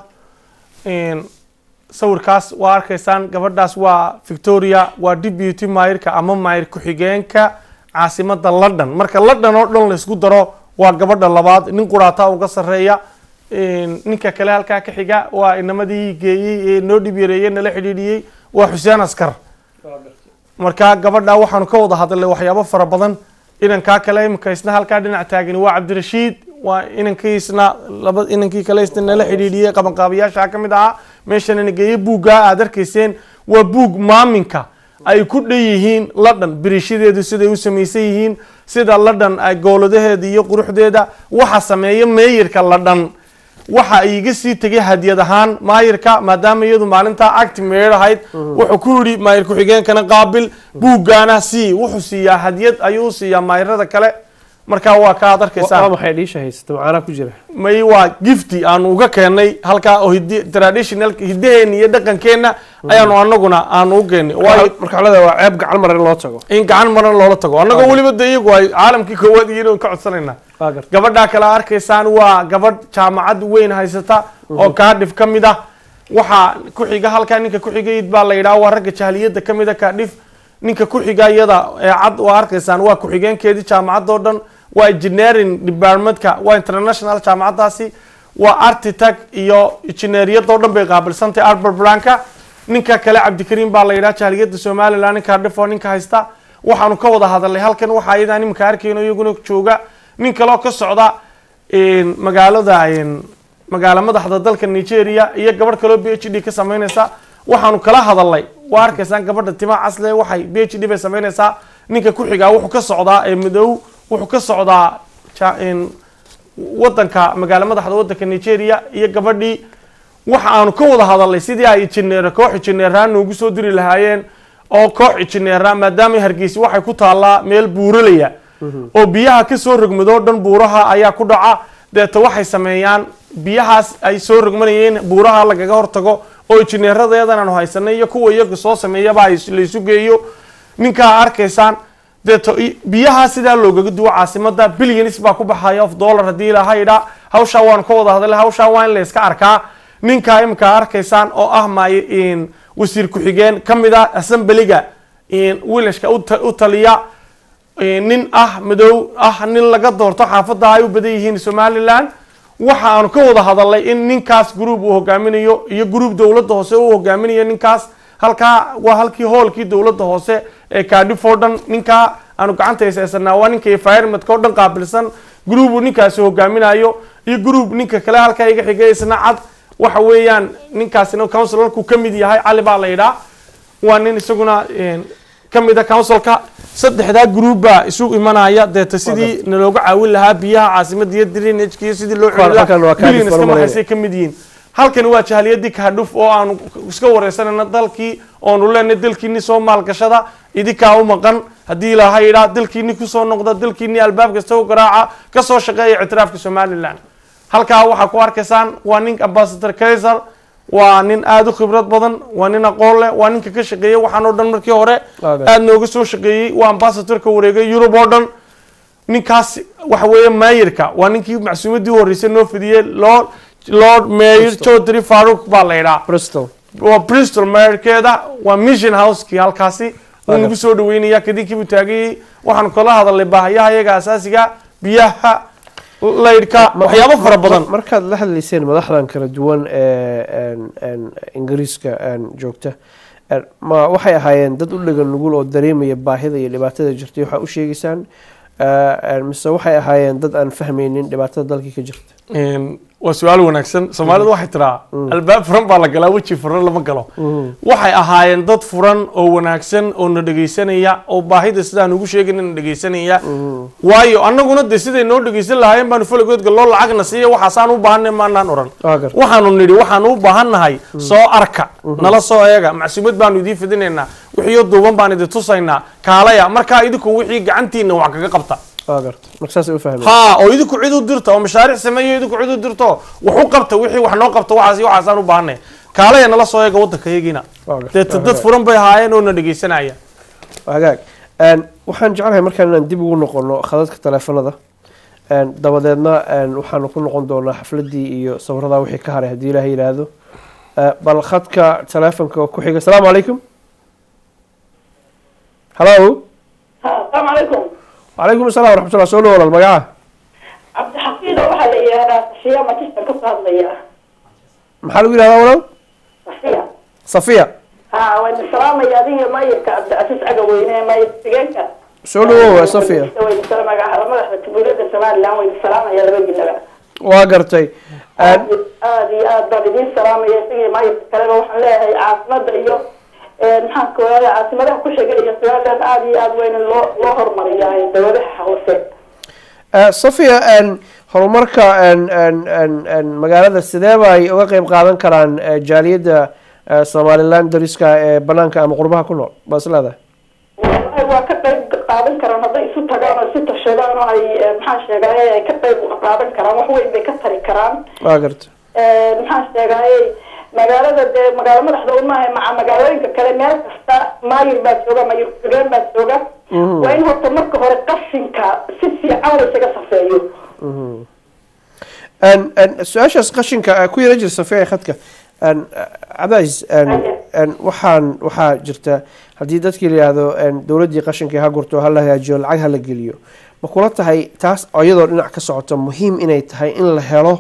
sawirkaas waa arkaysaan gabadhaas waa victoria waa deputy maayirka ama maayir ku-xigeenka caasimada london marka london oo dhan laysku daro waa gabadha labaad nin quraataa uga sareeya ninka kale halkaa ka xiga waa inamadii geeyey ee noo dhib yareeyey nala xidhiidhiyey waa xuseen askar marka gabadha waxaanu ka wada hadalnay waxyaabo fara badan inankaa kale imika isna halkaa dhinac taagani waa cabdirashiid waa inankiisna laba inankii kale isna nala xidhiidhiyey qabanqaabayaasha ka mid ahaa meeshana nageeye buuggaa aad arkayseen waa buug maaminka ay ku dhan yihiin ladhan birishadeedu siday u samaysan yihiin sida ladhan ay gooladaheeda iyo quruxdeeda waxa sameeya meeyirka ladhan waxa ay iga sii tegay hadiyad ahaan maayirka maadaama iyadu maalintaa acti meer ahayd wuxuu ku yidhi maayir ku-xigeenkana qaabil buuggaana sii wuxuu siiyaa hadiyad ayuu siiyaa maayirada kale markaa waa ka aad arkaysaan maxay dhiisha haysata macaanaa ku jira may waa gifti aanu uga keenay halkaa oo hidi traditional hidaheena iyo dhaqankeena ayaanu anaguna aanu u keenay waayo marka xolada waa ceeb gacan maran loo tago in gacan maran loola tago annagoo weliba de iyagu ay caalamkii koowaad iyo ka codsanayna gabadhaa kale arkaysaan waa gabadh jaamacad weyn haysata oo kaadhif ka mid ah waxaa ku-xiga halkaa ninka ku-xigayd baa la yidhaha waa ragga jahliyadda ka mid a kaadhif ninka ku-xiga iyada ee cad waa arkaysaan waa ku-xigeenkeedii jaamacadoo dhan waa engineering departmentka waa international jaamacadaasi waa architect iyo injineeriyadoo dhan bay qaabilsantahay arbert branka ninka kale cabdikariim baa la yidhaha jahliyadda somaliland ninka dhifo ninka haysta waxaanu ka wada hadalnay halkan waxa ayadaan iminka arkayno iyaguna jooga nin kaloo ka socda magaalada magaalo madaxda dalka nigeria iyo gabadh kaloo b h d ka sameyneysa waxaanu kala hadalnay waa arkaysaan gabadha tima casle waxay b h d bay sameyneysaa ninka ku-xigaa wuxuu ka socdaa ee madow wuxuu ka socdaa wadanka magaalo madaxda wadanka nigeria iyo gabadhii waxa aanu ka wada hadalnay sidii ay injineer koox injineeraan noogu soo diri lahaayeen oo koox injineera maadaama hargeysi waxay ku taallaa meel buuralaya oo biyaha kasoo rogmadoo dhan buuraha ayaa ku dhaca deeta waxay sameeyaan biyahaas ay soo rogmanayeen buuraha lagaga hortago oo injineeradeedan aanu haysanay iyo kuwa iyaga soo sameeyaba laysu geeyo ninkaa arkaysaan deeto biyaha sidaa loogaga duwo caasimada billions baa ku baxaya of dollar haddii ilaha idhaa hawshaa waanu ka wada hadalay hawshaa waa in la iska arkaa ninkaa imika arkaysaan oo ah maay wasiir ku-xigeen ka mid ah assemblyga wilashka u taliya nin ah madow ah nin laga doorto xaafadda ay u badan yihiin somaliland waxa aanu ka wada hadalnay in ninkaas group uu hogaaminayo iyo group dowladda hoose uu hogaaminayo ninkaas halkaa waa halkii hoolkii dowladda hoose ee kaadhif oo dhan ninkaa aanu gacanta haysasanaa waa ninka environmentka oo dhan qaabilsan group uu ninkaasi hogaaminayo iyo group ninka kale halkaa iga xigay isna cad waxa weeyaan ninkaasina councilorku ka mid yahay cali baa la yidhaa waa nin isaguna ka mid a councilka saddexdaa group baa isu imanaya deeta sidii nalooga caawin lahaa biyaha caasimada iyo drainageka iyo sidii loo xililabillions ka mid yihiin halkani waa jahaliyadii kaadhuf oo aanu iska wareysanayna dalkii oonu leenahay dalkiini soo maalgashada idinkaa u maqan haddii ilaaha yidhaa dalkiini kusoo noqda dalkiini albaab kasta u garaaca kasoo shaqeeya ictiraafka somaliland halkaa waxaa ku arkaysaan waa nin ambasador kaiser waa nin aada u khibrad badan waa nin aqoon leh waa ninka ka shaqeeyey waxaan oo dhan markii hore Waaga. aada nooga soo shaqeeyey waa ambassadorka wareegay yurub oo dhan ninkaas waxa weeye maayirka waa ninkii macsuumadii u horreysay noo fidiyey lord lord mayor chaudhry farouk baa la yidhaa bristol waa bristol mayorkeeda waa mission house-kii halkaasi wuu Waaga. nagu soo dhaweynaya kadinkiibuu taagayey waxaan kala hadalnay baahayaha iyaga asaasiga biyaha laydhka waxyaabo fara badan markaad la hadlayseen madaxdan kala duwan ee een- een ingiriiska een joogta een, ma waxay ahaayeen dad u dhegan nugul oo dareemaya baahida iyo dhibaatada jirtay waxaa u sheegaysaan ee, een, mise waxay ahaayeen dad aan fahmaynin dhibaatada dalkii ka jirta Een, waa su-aal wanaagsan soomaalidu waxay tiraa albaab furan baa la galaa weji furan lama galo waxay ahaayeen dad furan oo wanaagsan oo na dhegaysanaya oo baahida sidaan ugu sheegayna na dhegaysanaya waayo annaguna de siday noo dhegaysan lahaayeen baanu falagood galloo lacagna siiya waxaasaan u baahanay maanaan oran Waa gartay. waxaanu nidhi waxaanu u baahannahay soo arka nala soo eega macsuumad baanu idiin fidinaynaa wixiiyo duuban baan idin tusaynaa kaalaya markaa idinku wixii gacantiina wax kaga qabta waa garta marka saasay u fahmeen ها oo idinku cid u dirta oo mashaariic sameeyo idinku cid u dirto wax u qabta wixii wax noo qabta waxaas iyo waxaasaan u baahanay kaalaya nala soo eega waddanka yagiina Waa gartay. deeta dad furan bay ahaayeen oo na dhegaysanaya Waa hagaag Een, waxaan jeclahay markaan inaan dib ugu noqono khadadka taleefanada Een, dabadeedna een, waxaanu ku noqon doonaa xafladii iyo sawirada wixii ka haray haddii ilaahay yidhaahdo Ee, bal khadka taleefanka ku xiga asalaamu calaykum hallo السلام عليكم وعليكم السلام ورحمة الله soo dhawo walaal magaca عبد الحفيظ waxaa la yihahdaa safiya majistan kasoo hadlaya maxaa lagu yidhahdaa walaal safiya safiya ha wayna salaamaya adiga mayirka cabdicasiis cagaweyne mayir xigeenka soo dhawow safiya wayna salaamaya madaxda jamhuuriyadda somaliland wayna salaamaya labadiinaba waa gartay Een, aad iyo aad baan idiin salaamaya isagii mayirka kaleba waxaan leeyahay caasimada iyo maxaan ka wadaada caasimadaha ku xigay iyo somaliland aad iyo aad wayna loo loo horumariyaa dowladaha hoose ee, safiya een, horumarka een, een, een, een, magaalada sidee bay uga qeyb qaadan karaan ee, jaaliyadda ee, somaliland dariska ee banaanka ama qurbaha ku nool baa is leedahay Wallahi waa ka qayb qaadan karaan hadday isu tagaan oo isu tashadaan oo ay eh, maxaan sheegay ay ka qayb qaadan karaan wax weyn bay ka tari karaan waa garta Eh, maxaan sheegay magaalada dee magaalo madaxda umaha maca magaalooyinka kale meel kasta maayir baa jooga mayir xigeen baa jooga Mhm. waa in horta marka hore qashinka si fiican la isaga safeeyo Mhm. Een, een, su-aashaas qashinka ee ku yara jira safiya khadka een, cabdicasiis een, een, waxaan waxaa jirta haddii dadkii la yihahdo een, dowladdii qashinkii ha gurto ha la hagaajiyo lacag ha la geliyo ma kula tahay taas iyadoo dhinac ka socoto muhiim inay tahay in la helo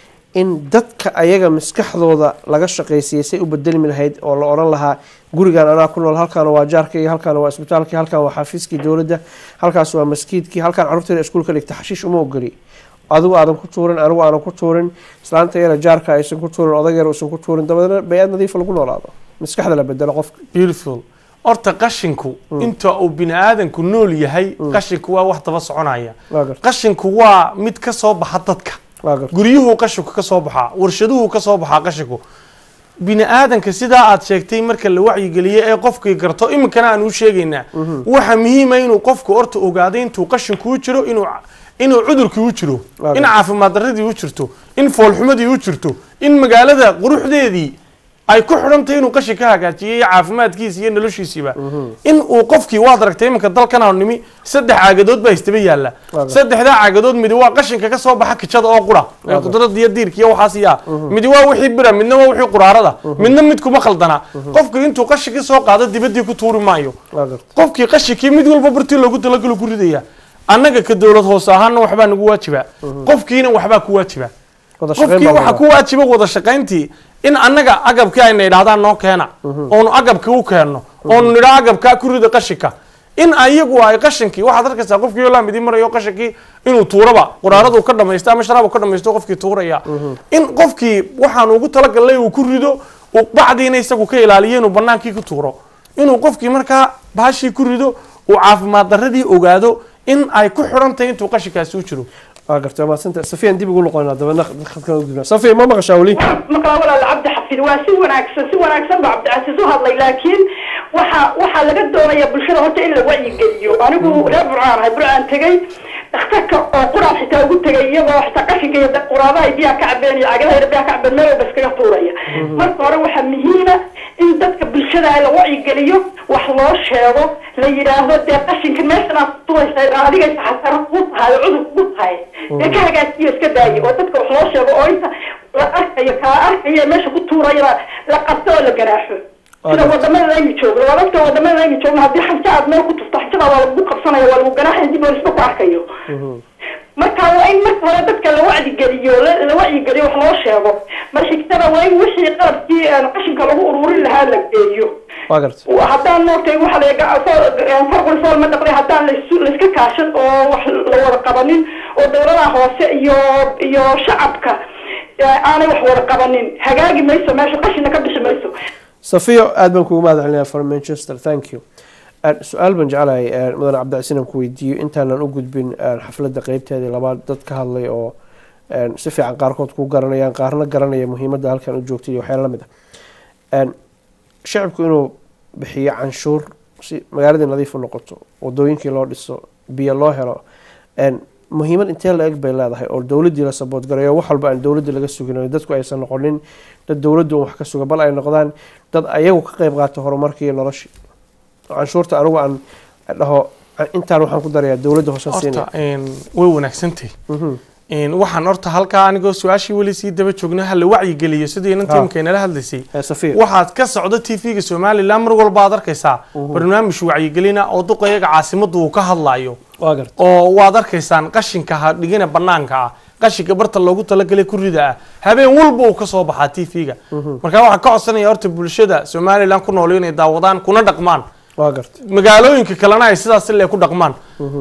in dadka ayaga maskaxdooda laga shaqaysiiyey say u bedelmi lahayd oo la odhan lahaa gurigan anaa ku nool halkaana waa jaarkayga halkaana waa isbitaalkii halkaan waa xafiiskii dowladda halkaas waa maskiidkii halkaan carruurtayda iskuulka dhigta xashiish uma ogoli adigu aadan ku tuurin anigu aanan ku tuurin islaanta yara jaarka aysan ku tuurin odag yara uusan ku tuurin dabadeedna bay-aad nadiifa lagu noolaado maskaxda la bedelo qofka beautiful horta qashinku inta uu bini aadanku nool yahay qashinku waa wax daba soconaya waa garta qashinku waa mid ka soo baxa dadka waa garta guryuhu qashinku ka soo baxaa warshaduhu ka soo baxaa qashinku bini aadanka sidaa aad sheegtay marka la wacyigeliyo ee qofkii garto iminkana aan u sheegaynaa waxa muhiima inuu qofku horta ogaado intuu qashinku u jiro inuu inuu cudurkii u jiro Waa in garta. caafimaad darradii u jirto in foolxumadii u jirto in magaalada quruxdeedii ay ku xidhantahay inuu qashin ka hagaajiyo iyo caafimaadkiisa iyo noloshiisiiba in uu qofkii waad aragtay iminka dalkan aanu nimi saddex caagadood baa istaba yaalla Waaga. saddexdaa caagadood midi waa qashinka ka soo baxa kijada oo qura ee Waaga. qudrada iyo diirka iyo waxaas yaa midi waa wixii bira midna waa wixii quraarada midna mid kuma khaldana qofku intuu qashinkii soo qaado dibadii ku tuuri maayo waa garta qofkii qashinkii mid walba bartii loogu talagalo ku ridaya annaga ka dowlad hoose ahaana waxbaa nagu waajiba qofkiina waxbaa ku waajiba wada shaqayn qofkii baa waxaa laga ku waajiba wada shaqayntii in annaga agabkii ayna idhahdaan noo keena oonu agabkii u keenno oonu nidhaa agabkaa ku rida qashinka in ayagu ay qashinkii waxaad arkaysaa qofkii oo laamidi marayo qashinkii inuu tuuraba quraaradu ka dhamaysto ama sharaabu ka dhamaysto qofkii tuuraya in qofkii waxaan ugu talagalnay uu ku rido uu bacdiina isagu ka ilaaliyo inuu banaankii ku tuuro inuu qofkii markaa baashii ku rido uu caafimaad darradii ogaado in ay ku xidhan tahay intuu qashinkaasi u jiro waa garta waa mahadsanta safiyan dib ugu noqonaa dabeedna khadkan u gudbina safiya ma maqashaa weli maqlaa walaal cabdi xafid waa si wanaagsan si wanaagsan baa cabdicasiis u hadlay laakiin waxa waxaa laga doonaya bulshada horta in la wacyigeliyo anigu reer burcaan ahay burcaan tegey dhakhtarka oo quraan xitaa ugu tegay iyagoo xitaa qashinka iyo quraadaha biyaha ka cabeen iyo cagadaha biyaha ka cabeen meel walba iskaga tuuraya marka hore waxaa muhiima in dadka bulshada la wacyigeliyo wax loo sheego la yidhaahdo dee qashinka meeshan aad tuuraysa adigay saxasaro kuu tahay oo cudur kugu tahay dee ka hagaajiyo iska daayo oo dadka wax loo sheego oo inta la arkayo kala arkayo meesha ku tuurayana la qabto oo la garaaxo sida wadamada aynu joogno waa dadka wadamada aynu joogno haddii xaja aad meel ku tufto xajada waa lagu qabsanaya waa lagu ganaaxaya dib oolisba ku arkayo marka waa in marka hore dadka la wacdigeliyo la la wacyigeliyo wax loo sheego mar xigtada waa in wixii qalabkii een, qashinka lagu ururin lahaa la geeyo waa garta haddaan moogtay waxa la farqul fool ma dhaqday haddaan laisu- laiska kaashan oo wax la wada qabanin oo dowladaha hoose iyo iyo shacabka eh, aanay wax wada qabanin hagaagi mayso meesha qashina ka bixi mayso safiyo aad baan kugu mahad celinayaa from manchester thank you Een, su-aal baan jeclahay een, mudan cabdicasiin aan ku weydiiyo intaanan u gudbin een, xafladda qeybteedii labaad dad ka hadlay oo een, si fiican qaarkood ku garanayaan qaarna garanaya muhiimadda halkan u joogtay iyo waxyaala lamid ah Een, shacibku inuu bixiyo canshuur si magaaladii nadiif u noqoto wadooyinkii loo dhiso biyo loo helo Een, muhiimad intee la eg bay leedahay oo dowladdii la saboot garayo wax walba aan dowladdii laga sugin oo dadku aysan noqonin dad dowladdu un wax ka suga bal ay noqdaan dad ayagu ka qayb qaata horumarkii iyo noloshii oo canshuurta anigu aan dhaho intaan waxaan ku darayaa dowladda hoose horta siinaya een, way wanaagsantahay Een, waxaan horta halkaa anigoo su-aashii weli sii daba joogna hala wacyigeliyo sidii inanta Ha. imika inala hadlaysay safiya waxaad ka socda t v-ga somalilan mar walba aad arkaysaa barnaamij wacyigelina oo duqayaga caasimaddu uu ka hadlayo waa garta oo waad arkaysaan qashinka ha dhigina banaanka ah qashinka barta loogu talagalay kurida ah habeen walba uu kasoo baxaa t v-ga marka waxaan ka codsanaya horta bulshada somalilan ku nool inay daawadaan kuna dhaqmaan waa garta magaalooyinka kalena ay sidaas ile ku dhaqmaan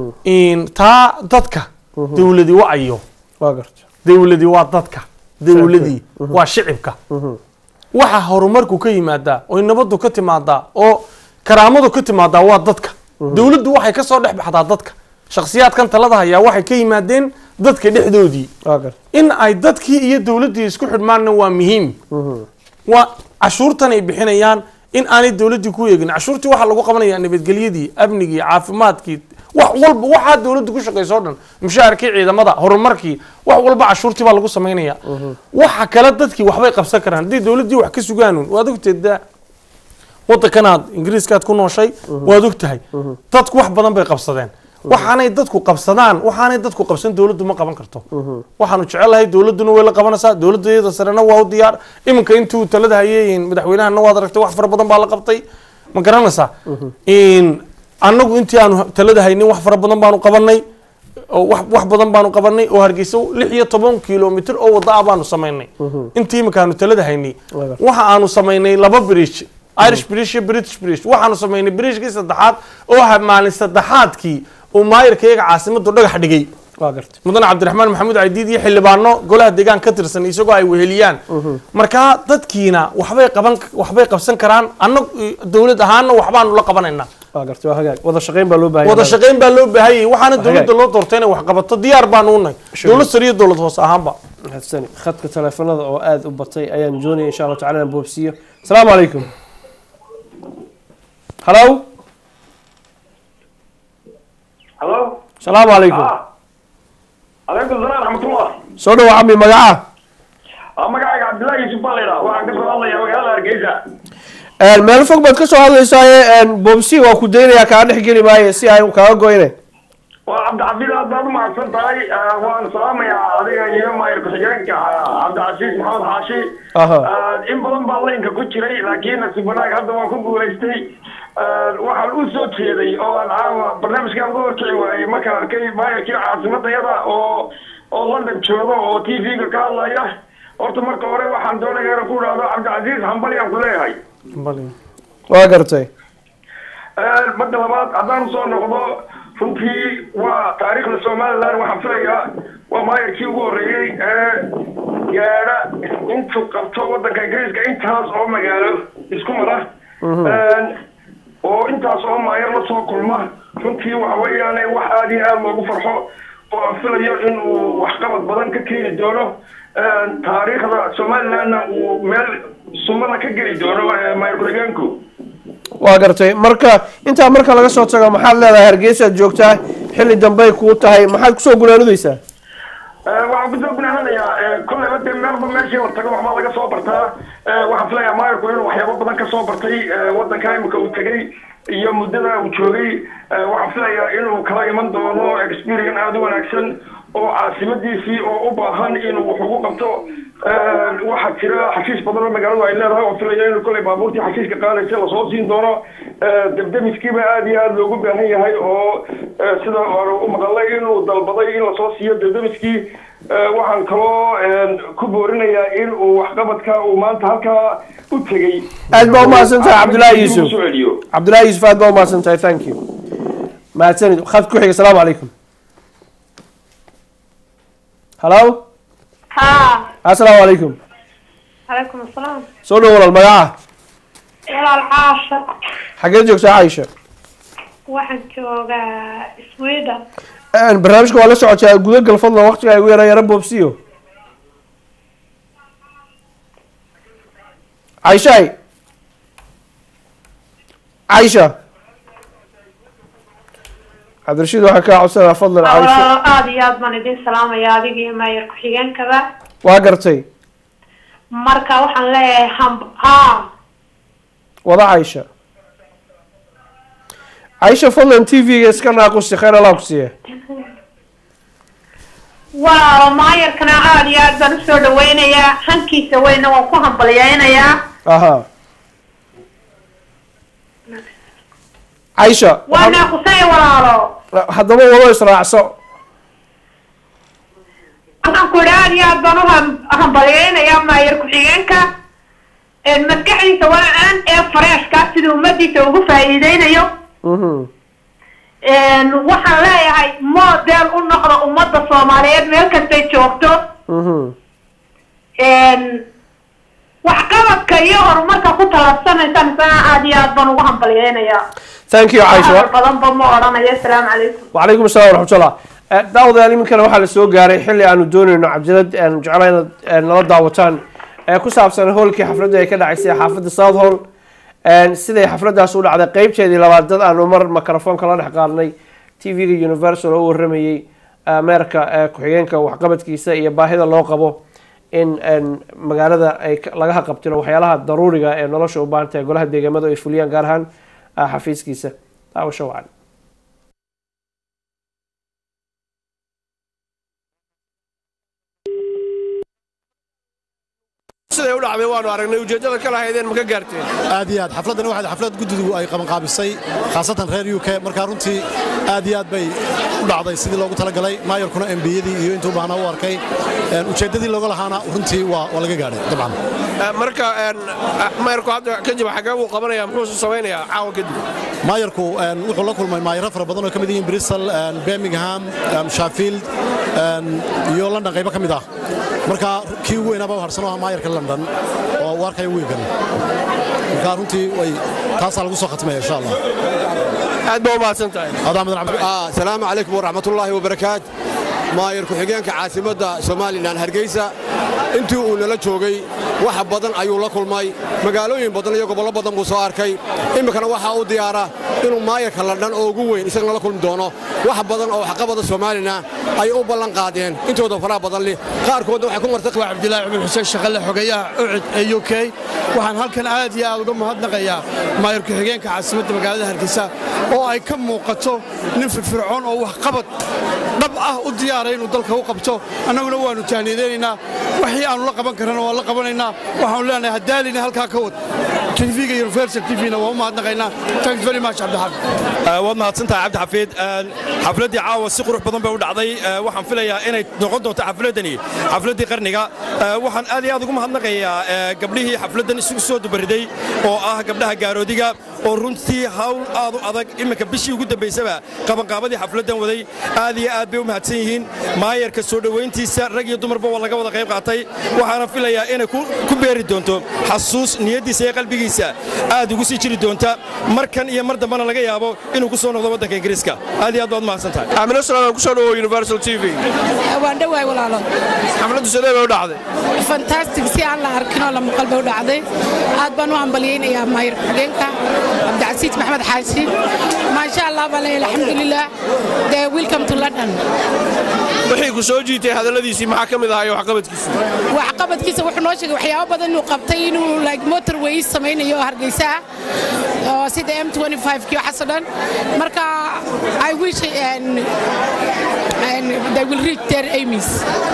In taa dadka dowladi wacayo waa garta dowladi waa dadka dowladii waa shicibka waxa horumarku ka yimaadaa oo nabadu ka timaadaa oo karaamadu ka timaadaa waa dadka dowladdu waxay kasoo dhex baxdaa dadka shakhsiyaadkan talada hayaa waxay ka yimaadeen dadka dhexdoodii waa garta in ay dadkii iyo dowladdii isku xidhmaanna waa muhiim waa cashuurtan ay bixinayaan in aanay dowladdii ku eegin cashuurtii waxaa lagu qabanayaa nabadgelyadii amnigii caafimaadkii wax walba waxaa dowladdu ku shaqayso o dhan mushaharkii ciidamada horumarkii wax walba cashuurtii baa lagu samaynaya waxa kale dadkii waxbay qabsan karaan haddii dowladdii wax ka sugaanuun waad ogteeda wadankanaad ingiriiskaad ku nooshay waad ogtahay dadku wax badan bay qabsadeen waxaanay dadku qabsadaan waxaanay dadku qabsan dowladdu ma qaban karto waxaanu jecelahay dowladduna way la qabanaysaa dowladda iyada sarena waa u diyaar iminka intuu talada hayeeyin madaxweynahana waad aragtay wax fara badan baa la qabtay ma garanaysaa In annagu intii aanu talada haynin wax fara badan baanu qabanay oo wax wax badan baanu qabanay oo hargeysa lix iyo toban kilomitr oo wada ah baanu samaynay intii iminka aanu talada haynay waxa aanu samaynay laba bridge irish bridge iyo british bridge waxaanu samaynay bridgekii saddexaad oo ha maalin saddexaadkii uu maayirka iyaga caasimadu dhagax dhigay waa garta mudan cabdiraxmaan maxamuud cadiid iyo xildhibaano golaha deegaan ka tirsan isagoo ay weheliyaan markaa dadkiina waxbay qaban waxbay qabsan karaan anna dowlad ahaana waxbaanu la qabanaynaa waa garta waa hagaag wada shaqayn baa loo baahan wada shaqayn baa loo baahanyay waxaana Hagaag. dowladda loo doortay inay wax qabato diyaar baanu unahay Sure. dowlad sare iyo dowlad hoose ahaanba mahadsani khadka teleefanada oo aada u batay ayaan doonaya insha allahu tacala inaan boobsiiyo asalaamu calaykum halo halo asalaamu calaykum calaykum salaam raxmatullah soo dhawa cami magaca waa magacayga cabdillaahi yusuf baa laydhaa waxaan ka soo hadlayaa magaalada hargeysa Een, meel fog baad ka soo hadlaysaaye boobsi waa ku daynayaa kaa dhex geli maayo si aan kaaga goyne waa cabdixafiid aad baad umahadsan tahay Eh, waan salaamayaa adiga iyo maayir ku-xigeenka eh, cabdicasiis maxamed xaashi Aha. Eh, in badan baa laynka ku jiray laakiin nasiib wanaag hadda waan ku guulaystay Eh, waxaan u soo jeeday oo aan caawa barnaamijkaan uga horkici waayey markaan arkay maayirkii caasimadayada oo oo london jooga oo t v-ga ka hadlaya horta marka hore waxaan doonayaa inaan ku idhaahdo cabdicasiis hambali aan ku leeyahay waa gartay madda labaad haddaan soo noqdo runtii waa taariikhda somaliland waxaan filayaa waa maayarkii ugu horreeyey ee gaadha intuu qabto waddanka ingiriiska intaas oo magaalo isku mara oo intaas oo maayar la soo kulma runtii waxa weeyaane wax aada iyo aada loogu farxo oo aan filayo inuu waxqabad badan ka keeni doono taariikhda somalilandna uu meel sumada ka geli doono eh, maayar ku-xigeenku waa gartay marka intaa marka laga soo tago maxaad leedahay hargeysaad joogtaa xilli dambey kuu tahay maxaad kusoo gunaanudaysaa waxaan kusoo gunaananayaa kolleyba dee meelba meeshii la tago waxbaa laga soo bartaa waxaan filayaa maayarku inuu waxyaabo badan ka soo bartay wadanka imika uu tegey iyo muddada uu joogay waxaan filayaa inuu kala iman doono experience aada u wanaagsan oo caasimadiisii oo u baahan inuu wax ugu qabto waxaa jira xashiis badan oo magaaladu ay leedahay oo filaya inuu kolley baabuurtii xashiiska qaadaysa lasoo siin doono debdemiskiiba aada iyo aada loogu baahan yahay oo sida aan u maqalay inuu dalbaday in lasoo siiyo debdemiskii waxaan kaloo ku boorinayaa in uu waxqabadka uu maanta halkaa u tegey aad baa umahadsan tahay cabdullaahi Dib u yuusuf soo celiyo cabdullaahi yuusuf aad baa umahadsan tahay thank you mahadsanid khad ku xiga asalaamu calaykum hallo ها asalaamu calaykum عليكم السلام soo dhow walaal magaca ولا العاشر xageed joogtaa caaisha waxaan joogaa sweden Een, barnaamijka waa la socotaa gudagal fadlan waqtiga igu yara yara boobsiyo caishaay caisha cabdirashiid waxaan kaa codsanaa fadlan caisha walaalo aada iyo aad baan idin salaamaya adiga iyo maayar ku-xigeenkaba waa gartay marka waxaan leeyahay hamb ha wada caisha caisha fadlan t v-ga iska naaqusi khayr allah ku siiya walaalo maayarkana aada iyo aad baan usoo dhaweynayaa hankiisa weyna waan ku hambalyeynayaa aha caisha waa naaqusay walaalo haddaba wado israacso waxaan ku idhi aada iyo aad baan u ham- hambalyeynayaa maayar ku-xigeenka maskaxdiisa waa-aan ee fareeshka siduu ummadiisa ugu faa'iideynayo waxaan leeyahay model u noqda ummadda soomaaliyeed meel kastay joogto waxqabadka iyo horumarka ku talabsanaysaan isana aada iyo aad baan ugu hambalyeynayaa thank you caisha Wax badanba ma odhanayo asalaamu calaykum وعليكم السلام ورحمة الله daawadayaal iminkana waxaa la soo gaaray xilli aanu doonayno cabdilad aanu jeclaa inaad eh, nala daawataan ee ku saabsan hoolkii xafladda ay ka dhacaysay xaafadda south hall siday xafladdaas u dhacday qeybteedii labaad dad aanu mar microfoonka la dhex qaadnay tv-ga universal oo u waramayey ameerika ee ku-xigeenka waxqabadkiisa iyo baahida loo qabo in en, magaalada ay ka- laga haqabtiro waxyaalaha daruuriga ee nolosha u baahan tahay golaha deegaamada ay fuliyaan gaar ahaan ah, xafiiskiisa daawasho wacan siday u dhacday waanu aragnay ujeeddada ka lahaydeen ma ka gaarteen aad iyo aad xafladdan waxaad xaflad guddigu ay qabanqaabisay khaasatan reer u k markaa runtii aad iyo aad bay u dhacday sidii loogu talagalay maayarkuna embiyadii iyo intuu baahnaa u arkay Een, ujeeddadii looga lahaana runtii waa waa laga gaadhay dabcan Eh, marka en, eh, mayrku hadda kadib xagee buu qabanaya muxuu samaynayaa caawa kadib maayarku een, wuxuu la kulmay maayaro fara badan oo ka mid yihiin bristol een, birmingham een, sheffield een, iyo london qaybo ka mid ah marka kii ugu weynaaba u harsan oo ah maayarka london oo u arkaya wiilkan marka runtii way taasaa lagu soo khatmaya insha allah aad baa u mahadsan tahay asalaamu calaykum waraxmatullaahi wabarakaat maayar ku-xigeenka caasimadda somalilan hargeysa intii uu nala joogay wax badan ayuu la kulmay magaalooyin badan iyo gobollo badan buu soo arkay iminkana waxaa u diyaara inuu maayarka ladhan oo ugu weyn isagana la kulmi doono wax badan oo waxqabada somalilan ay u ballan qaadeen intooda faraha badan leh qaarkoodna waxay ku martay waa cabdilaahi cumar xuseen shaqale xogeeyaha ucud ee u k waxaan halkan aad iyo aad uga mahadnaqayaa maayar ku-xigeenka caasimadda magaalada hargeysa oo ay ka muuqato nin firfircoon oo waxqabad dhab ah u diyaaray inuu dalka u qabto annaguna waannu tahniyadeynaynaa wixii aannu la qaban karrana waan la qabanaynaa waxaanu leenahay haddaalina halkaa ka wad tvga universal tvna waan u mahadnaqaynaa thanks very much cabdixaafid waad mahadsantahay cabdi xafiid xafladdii caawa si qurux badan bay u dhacday Eh, waxaan filayaa inay noqon doonto xafladdani xafladdii qarniga Eh, waxaan aad iyo aad ugu mahadnaqayaa eh, gabdhihii xafladdan isugu soo dubariday oo ah gabdhaha gaaroodiga oo runtii hawl aad u adag iminka bishii ugu dambaysaba qabanqaabadii xafladdan waday aad iyo aad bay u mahadsan yihiin maayarka soo dhowayntiisa rag iyo dumarba waa laga wada qayb qaatay waxaana filayaa inay ku ku beeri doonto xasuus niyaddiisa iyo qalbigiisa aad ugu sii jiri doonta markan iyo mar dambena laga yaabo inuu ku soo noqdo waddanka ingiriiska aad iyo aad baad mahadsan tahay aamino salaam ku soo dhawo universal t v waan dhowahay walaalo xafladdu sidee bay u dhacday fantastic si aan la arkin oo la maqal bay u dhacday aad baan u hambalyeynayaa maayar ku-xigeenka cabdicasiis maxmed xaashi maasha allah baa leeyahay alxamdulilah de welcome to london wixii ku soo jiitay hadalladiisii maxaa ka mid ahaa iyo waxqabadkiisii waxqabadkiisa wuxuu noo sheegay waxyaabo badan inuu qabtay inuu like motorways samaynayo hargeysa oo sida m 25 kii waxaasoo dhan marka i wish and, and they will reach their aims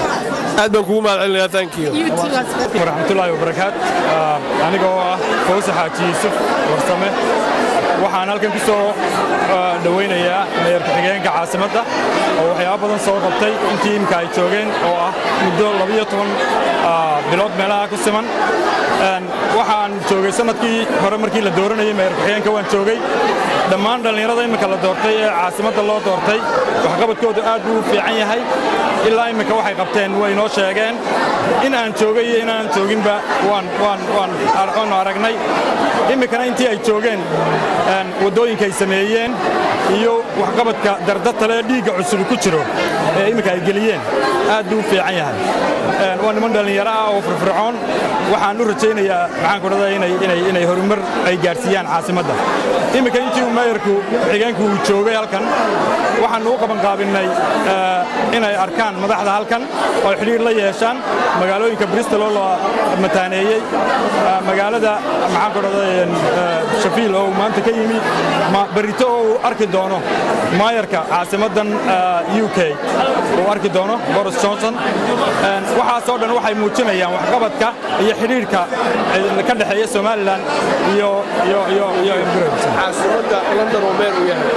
aad baan kugu mahadcelinayaa thank you waraxmatullaahi wabarakaat Ah, aniga oo ah fawse xaaji yuusuf warsame waxaan halkan ku soo ah, dhowaynayaa mayor ku-xigeenka caasimadda oo waxyaabo badan soo qabtay intii imika ay joogeen oo ah muddo labiyo toban ah, bilood meelaha ku siman Een, waxaan joogay sanadkii hore markii la dooranayay mayor ku-xigeenka waan joogay dhammaan dhallinyarada imika la doortay ee caasimadda loo doortay waxqabadkoodu aad buu u fiican yahay ilaa imika waxay qabteen way noo sheegeen in aan joogay iyo inaan jooginba waan waan waan ar- waanu aragnay imikana intii ay joogeen een, waddooyinka ay sameeyeen iyo waxqabadka dardatale ee dhiigga cusub ku jiro ee imika ay geliyeen aad buu u fiican yahay Een, waa niman dhallinyaro ah oo firfircoon waxaan u rajaynayaa maxaan ku dhahdaa inay inay inay horumar ay gaarsiiyaan caasimadda imika intii uu mayorku xigeenku uu joogay halkan waxaan u qaban qaabinnay eh, inay arkaan madaxda halkan oo ay xidhiir la yeeshaan magaalooyinka bristol oo la mataaneeyey eh, magaalada maxaan ku dhahdaa shafiil oo uu maanta ka yimi ma- berrito oo uu arki doono maayarka caasimaddan eh, u k uu arki doono boris johnson Een, waxaasoo dhan waxay muujinayaan waxqabadka iyo xidhiirka eh, ka dhexeeya somalilan iyo iyo iyo iyo ingiriiska caasimadda london oo meer uu yahay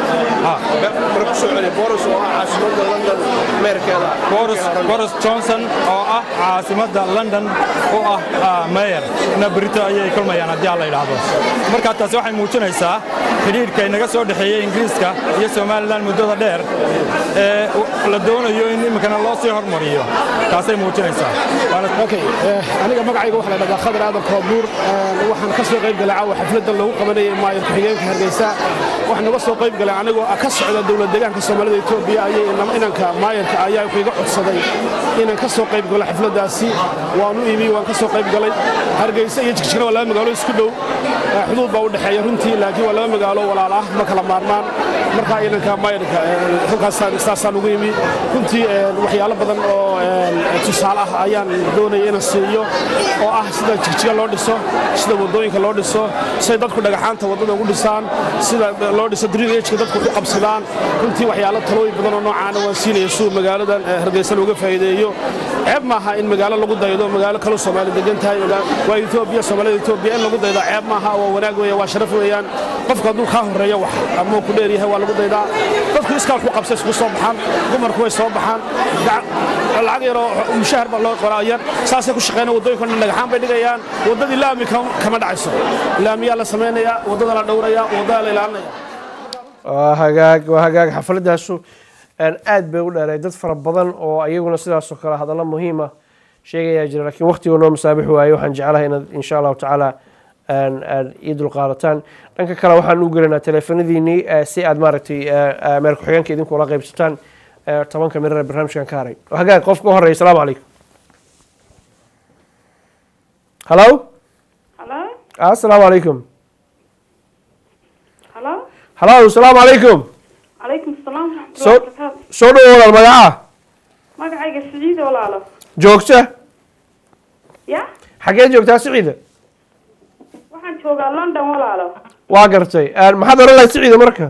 mara ku soo celiya boris oo ah caasimadda london meerkeeda boris boris johnson oo ah caasimadda london u ah ah, mayor na berito ayay kulmayaan haddii aan la yidhaahdo marka taasi waxay muujinaysaa xidhiidhka inaga soo dhexeeyey ingiriiska iyo somalilan muddada dheer ee u- la doonayo in iminkana loo sii hormariyo taasay muujinaysaa okay eh, aniga magacayga waxa la dhahdaa khadar aadan koobuur Eh, waxaan ka soo qayb galay caawa xafladda lagu qabanayay maayar ku-xigeenka hargeysa waxaan naga soo qayb galay anigoo ka socda dowlad deegaanka soomaalida etoobiya ayay inam- inanka maayarka ayaa iga codsaday inaan ka soo qayb galo xafladdaasi waan u imi waan ka soo qayb galay hargeysa iyo jigjigna waa laba magaalo isku dhow Eh, xuduud baa u dhexeeya runtii laakiin waa laba magaalo walaal ah ma kala maarmaan markaa inanka maayarka eh, halkaasaan saasaan ugu imi runtii eh, waxyaalo badan oo eh, tusaale ah ayaan doonaya inaan siiyo oo ah sida jigjiga loo dhiso sida wadooyinka loo dhiso siday dadku dhagaxaanta waddada ugu dhisaan sida loo dhiso drinageka dadku ku qabsadaan runtii waxyaalo talooyin badan oo noocaana waan siinaya suu magaaladan eh, hargeysa looga faa'iideeyo ceeb maaha in magaalo lagu daydo magaalo kaloo soomaali degan tahay magaa- waa etoobiya soomaalida etoobiya in lagu daydo ceeb maaha waa wanaag weeye waa sharaf weeyaan qofka hadduu kaa horreeyo wax ama uu ku dheer yahay waa lagu daydaa dadku iskaal ku qabsa isku soo baxaan dumarku way soo baxaan gac- lacag yaroo mushahar baa loo qoraa yar saasay ku shaqeynaya waddooyinka dhan dhagaxaan bay dhigayaan waddadii laami kam- kama dhacayso laamiyaa la samaynayaa waddada la dhowrayaa waddada la ilaalinaya waa hagaag waa hagaag xafladaasu een, aad bay u dheeray dad fara badan oo ayaguna sidaasoo kale hadallo muhiima sheegayaa jira laakiin waqtiga noo masaabix waaye waxaan jeclahay inaad insha allahu tacaala een, een, ii dulqaadataan dhanka kale waxaan u gelinaa teleefanadiinii eh, si aad maaragtay eh, eh, meel ku-xigeenka idinku ula qaybsataan eh, tobanka mirar ee barnaamijkan ka haray waa hagaag qofka u horeeya asalaamu calaykum hallo Hello? asalaamu calaykum Hello? hallo asalaamu calaykum Calaykum salaam waraxmatullahi soo wabarakaatu. soo dhowo walaal magaca Magacayga Siciid walaalo. joogta Ya? xaggee joogtaa siciida Waxaan joogaa London walaalo. waa gartay Een, maxaad oran lahayd siciida marka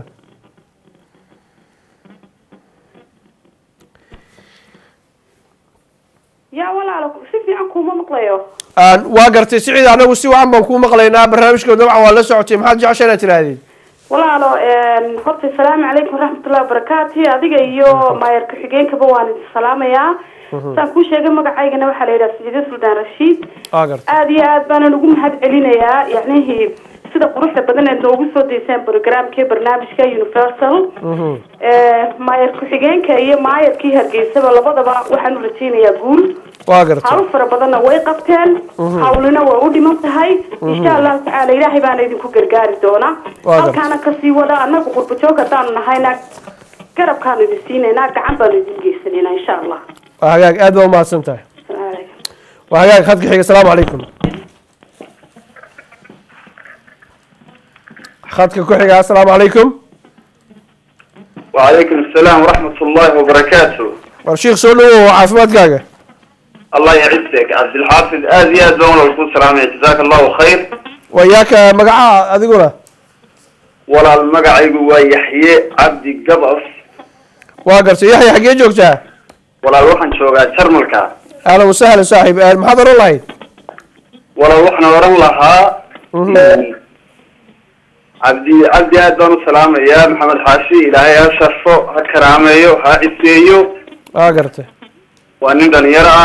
Ya walaalo si fiican kuma maqlayo. Een, waa gartay siciida anagu si wacan baan kuu maqlaynaa barnaamijka dabcan waa la socotay maxaad jecesha inaad tirahdeen Walaalo een horta salaamu calaykum waraxmatullahi wabarakaatu. Adiga iyo maayar ku-xigeenkaba waan idin salaamayaa. Saan kuu sheegay magacaygana waxaa la yidhaha Siciide Suldaan Rashiid. waa gartay aad iyo aad baanan ugu mahad celinayaa yacnihii sida quruxda badan ee noogu soo deyseen programkii barnaamijka universal Eh, maayar ku-xigeenka iyo maayarkii hargeysaba labadaba waxaan u rajaynayaa guul waa gartay hawl fara badanna way qabteen Mhm. hawlina way u dhiman tahay insha allahu tacaala ilaahay baana idinku gargaari doona Waa gartay. halkaana kasii wada annagu qurbajoog haddaanu nahayna garabkaanu idin siinaynaa gacan baanu idin geysanaynaa insha allah waa hagaag aad baa u mahadsan tahay waa hagaag khadka xiga asalaamu calaykum khadka ku xiga assalaamu calaykum وعليكم السلام ورحمة الله وبركاته war sheikh soo dhawow caafimaadkaaga الله يعزك عبد الحافظ آزي أزون والكون سلامة جزاك الله خير wayaaka magacaha adiguna ولا المقعي ويحيى عبد قبص waa gartay yaxya xaggee joogtaa ولا الوحن شوقا شرملكا ahlan wasahlan saaxib Eh, maxaad oran lahayd ولا الوحن ورن لها عبدي عبدي أزون سلامة يا محمد حاشي إلهي يا شرفو هكراميو ها إسيو waa gartay وأنين دنيرة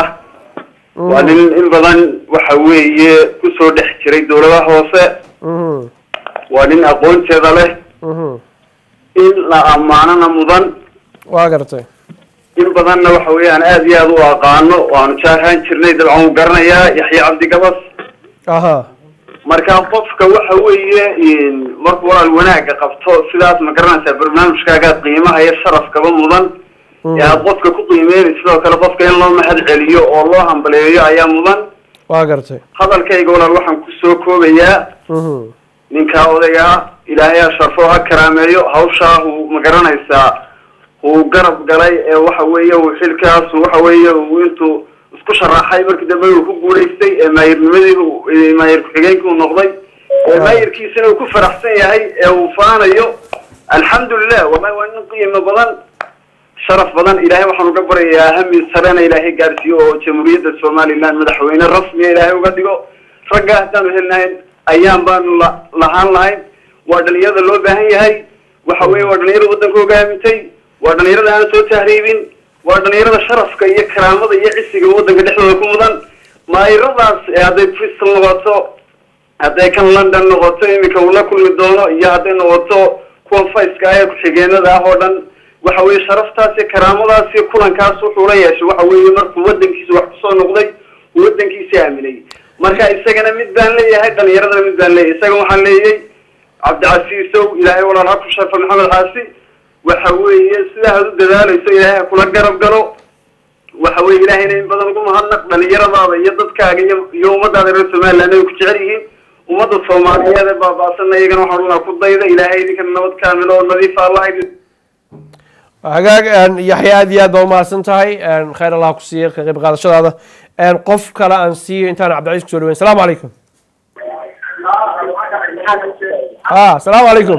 وأنين إن بدن وحوي كسو دحجري دولة هوسة Mhm, وأنين أقول تيدا mhm. in la ammaanana mudan waa gartay in badanna waxa weeyaan aad iyo aad u aqaano waanu jaahaan jirnay dabcan wuu garanayaa yaxya cabdi gabas aha marka qofka waxa weeye markuu walaal wanaaga qabto sidaas ma garanaysaa barnaamijkaagaad qiimaha iyo sharafkaba mudan ee aad qofka ku qiimeynay sidoo kale qofka in loo mahad celiyo oo loo hambaleeyo ayaa mudan waa gartay hadalkayga walaal waxaan kusoo koobayaa Mhm, ninkaa odagaa ilaahay ha sharfo ha karaameeyo hawshaa uu ma garanaysaa uu garab galay ee waxa weeye uu xilkaas waxa weeye uu intuu isku sharaxay markii dambe uu ku guulaystay ee maayirnimadii uu- ee maayir ku-xigeenkii uu noqday ee maayirkiisana uu ku faraxsan yahay ee uu faanayo alxamdulilah wallahi waa nin qiimo badan sharaf badan ilaahay waxaan uga baryayaa hami sarena ilaahay gaarsiiyo oo jamhuuriyadda somaliland madaxweyne rasmiya ilaahay uga dhigo ragga haddaanu helnahayn ayaan baanu la- lahaan lahayn waa dhalinyarada loo baahan yahay waxa weeye waa dhalinyarada waddanka hogaamintay waa dhalinyarada aan soo tahriibin waa dhalinyarada sharafka iyo karaamada iyo cisiga waddanka dhexdooda ku mudan maayiradaas ee hadday bristol noqoto hadday kan london noqoto iminka uu la kulmi doono iyo hadday noqoto kuwan fayska ah ee ku-xigeenada ah oo dhan waxa weeye sharaftaas iyo karaamadaas iyo kulankaas wuxuu la yeeshay waxa weeye markuu waddankiisa wax kusoo noqday uu waddankiisa aaminay marka isagana mid baan leeyahay dhalinyaradana mid baan leeyahay isaga waxaan leeyay cabdicasiisow ilaahay walaal ha ku sharfa maxamed xaasi waxa weeye sidaa aad u dadaalayso ilaahay ha kula garab galo waxa weeye ilaahayna in badan ugu mahadnaq dhalinyaradaada iyo dadkaaga iyo iyo ummadaada reer somaliland ay ku jecel yihiin ummadda soomaaliyeed ee baaba'sana iyagana waxaan odhanaa ku dayda ilaahay idinkana nabad kaamilo oo nadiifa allah idin hagaag een, yaxya aad iyo aad baa umahadsan tahay een, khayr allah ku siiya ka qayb qaadashadaada een, qof kale aan siiyo intaan cabdicaiis kusoo dhaweyn salaamu calaykum ha salaamu calaykum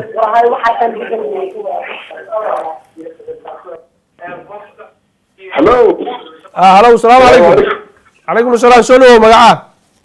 hello ha halow salaamu calaykum calaykum asalaam soo dhawow magaca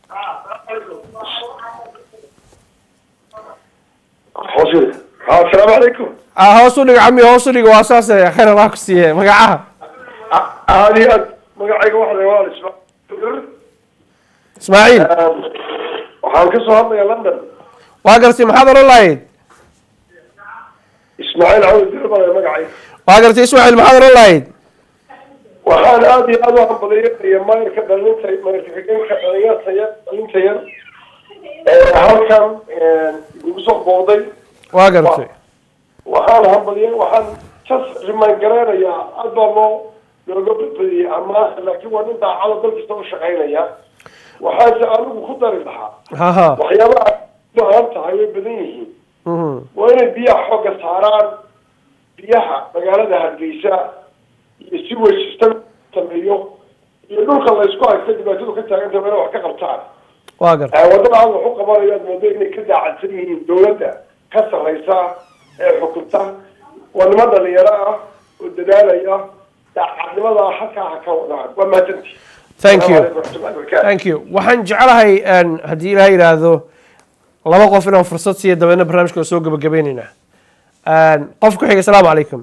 asalaamu calaykum ah hoos u dhig cami hoos u dhig waa saase khayr allah ku siiye magacaha aad iyo aad magacayga waxa la waa ismaaciil ismaaciil waxaan ka soo hadlayaa london waa gartay maxaad oran lahayd ismaaciil cawd dirbaa magacayga waa gartay ismaaciil maxaad oran lahayd waxaan aad iyo aad u hambaliyaya maayirka dhalinta maayirka xigeenka dhalinyarta yar dhalinta yar ee halkan igu soo booday waa gartay waxaan hambaliya waxaan just remind gareynayaa aad baa loo looga badbadiyey amaah laakiin waa nin daacada dalkasta u shaqaynaya waxaase anigu ku dari lahaa haha waxyaabaha u baahan tahay way badan yihiin Mhm. waa inay biyaha xooga saaraan biyaha magaalada hargeysa iyo si weysista sameeyo iyo dhulka laysku haysta dhibaatadu ka taaganta waa inay wax ka qabtaan waa gartay Eh, wadada aad wax u qabanayo aad moodo inay ka daacadsan yihiin dowladda ka sarreysa ee xukunta waa niman dhalinyaro ah oo dadaalaya daacadnimada halkaa ha ka wadaan waa mahadsanti thank you Assalaamu calaykum waraxmatullahi wabarakaatu. thank you waxaan jeclahay een, haddii ilaah yidhaahdo laba qof inaan fursad siiyo dabeedna barnaamijka soo gabagabaynaynaa Een, qof ku xiga asalaamu calaykum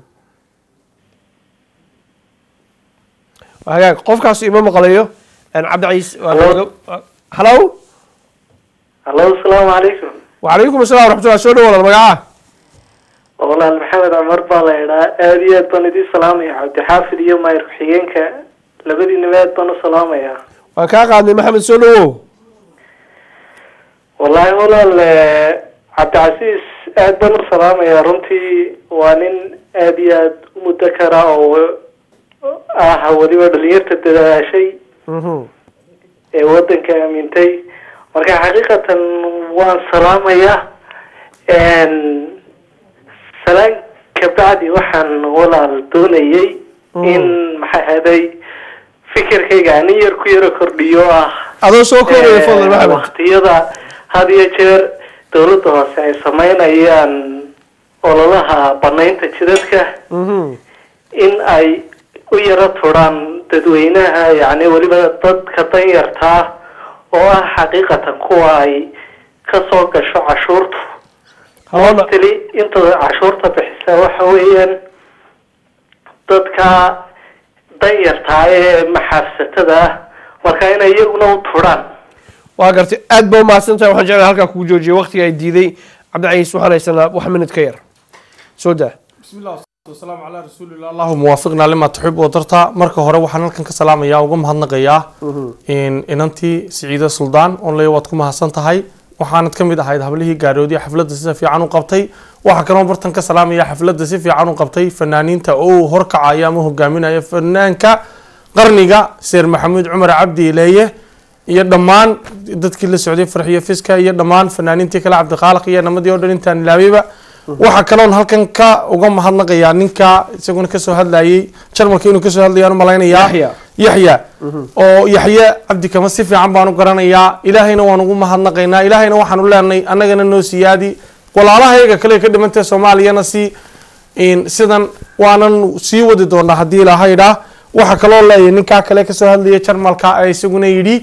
Waa hagaag qofkaas ima maqlayo Een, cabdiciis waa gabagab- waa- hallo hallo asalaamu calaykum wacalaykum assalam waraxmatullah soo dhawaada magaca walaal maxamed cumar baa la idhaa aada iyo aad baan idiin salaamaya cabdixaafid iyo maayir ku-xigeenka labadiinaba aad baan u salaamayaa waan kaa qaadnay maxamed soo dhawow wallaahi walaal eh, cabdicasiis aad baan u salaamayaa runtii waa nin aada iyo aad u muddo kara oo ah weliba dhalinyarta dadaashay Mhm. ee wadanka aamintay marka xaqiiqatan waan salaamayaa salaan kabacdi waxaan walaal doonayay in maxaa ahaday fikirkayga anin yar ku yaro kordhiyo ah adoo soo koobaya fadlan maxamed waqtiyada had iyo jeer dowladda hoose ay sameynayaan ololaha banaynta jidadka in ay u yaro turaan dadweynaha yacni weliba dadka danyartaa oo ah xaqiiqatan kuwa ay kasoo gasho cashuurtu mostly inta cashuurta bixisa waxa weeyaan dadka danyartaa ee maxaabsatada ah marka inay iyaguna u turaan waa gartay aad ba umahadsan tahay waxaan jeclahay halkaa kugu joojiyay waqtiga ay diiday cabdicaiis waxaan haysanaa wax minid ka yar soo daa wasalaamu calaa rasuulillah allahuma waafiqnaa lima tuxib oo darta marka hore waxaan halkan ka salaamayaa uga mahadnaqayaa inantii siciide suldaan oon leeya waad ku mahadsan tahay waxaanad ka mid ahayd hablihii gaaroodiya xafladda sida fiican u qabtay waxaa kaloo bartan ka salaamaya xafladda si fiican u qabtay fanaaniinta oo uu horkacaya ama hogaaminaya fanaanka qarniga seer maxamuud cumar cabdi ileeye iyo dhammaan dadkii la socday farxiyo fiska iyo dhammaan fanaaniintii kale cabdiqaaliq iyo namadii oo dhan intaan ilaabeyba waxaa kaloon halkan ka uga mahadnaqayaa ninka isaguna kasoo hadlayay jarmalka inuu kasoo hadlayaan u malaynayaa yaxya oo yaxye cabdi kama si fiican baan u garanayaa ilaahayna waan ugu mahadnaqaynaa ilaahayna waxaan u leenahay annagana noo siyaadi walaalahayaga kale ka dhimantay soomaaliyana si sidan waanan sii wadi doonaa haddii ilaahayda waxaa kaloo leeyahay ninkaa kale kasoo hadlaya jarmalka ee isaguna yidhi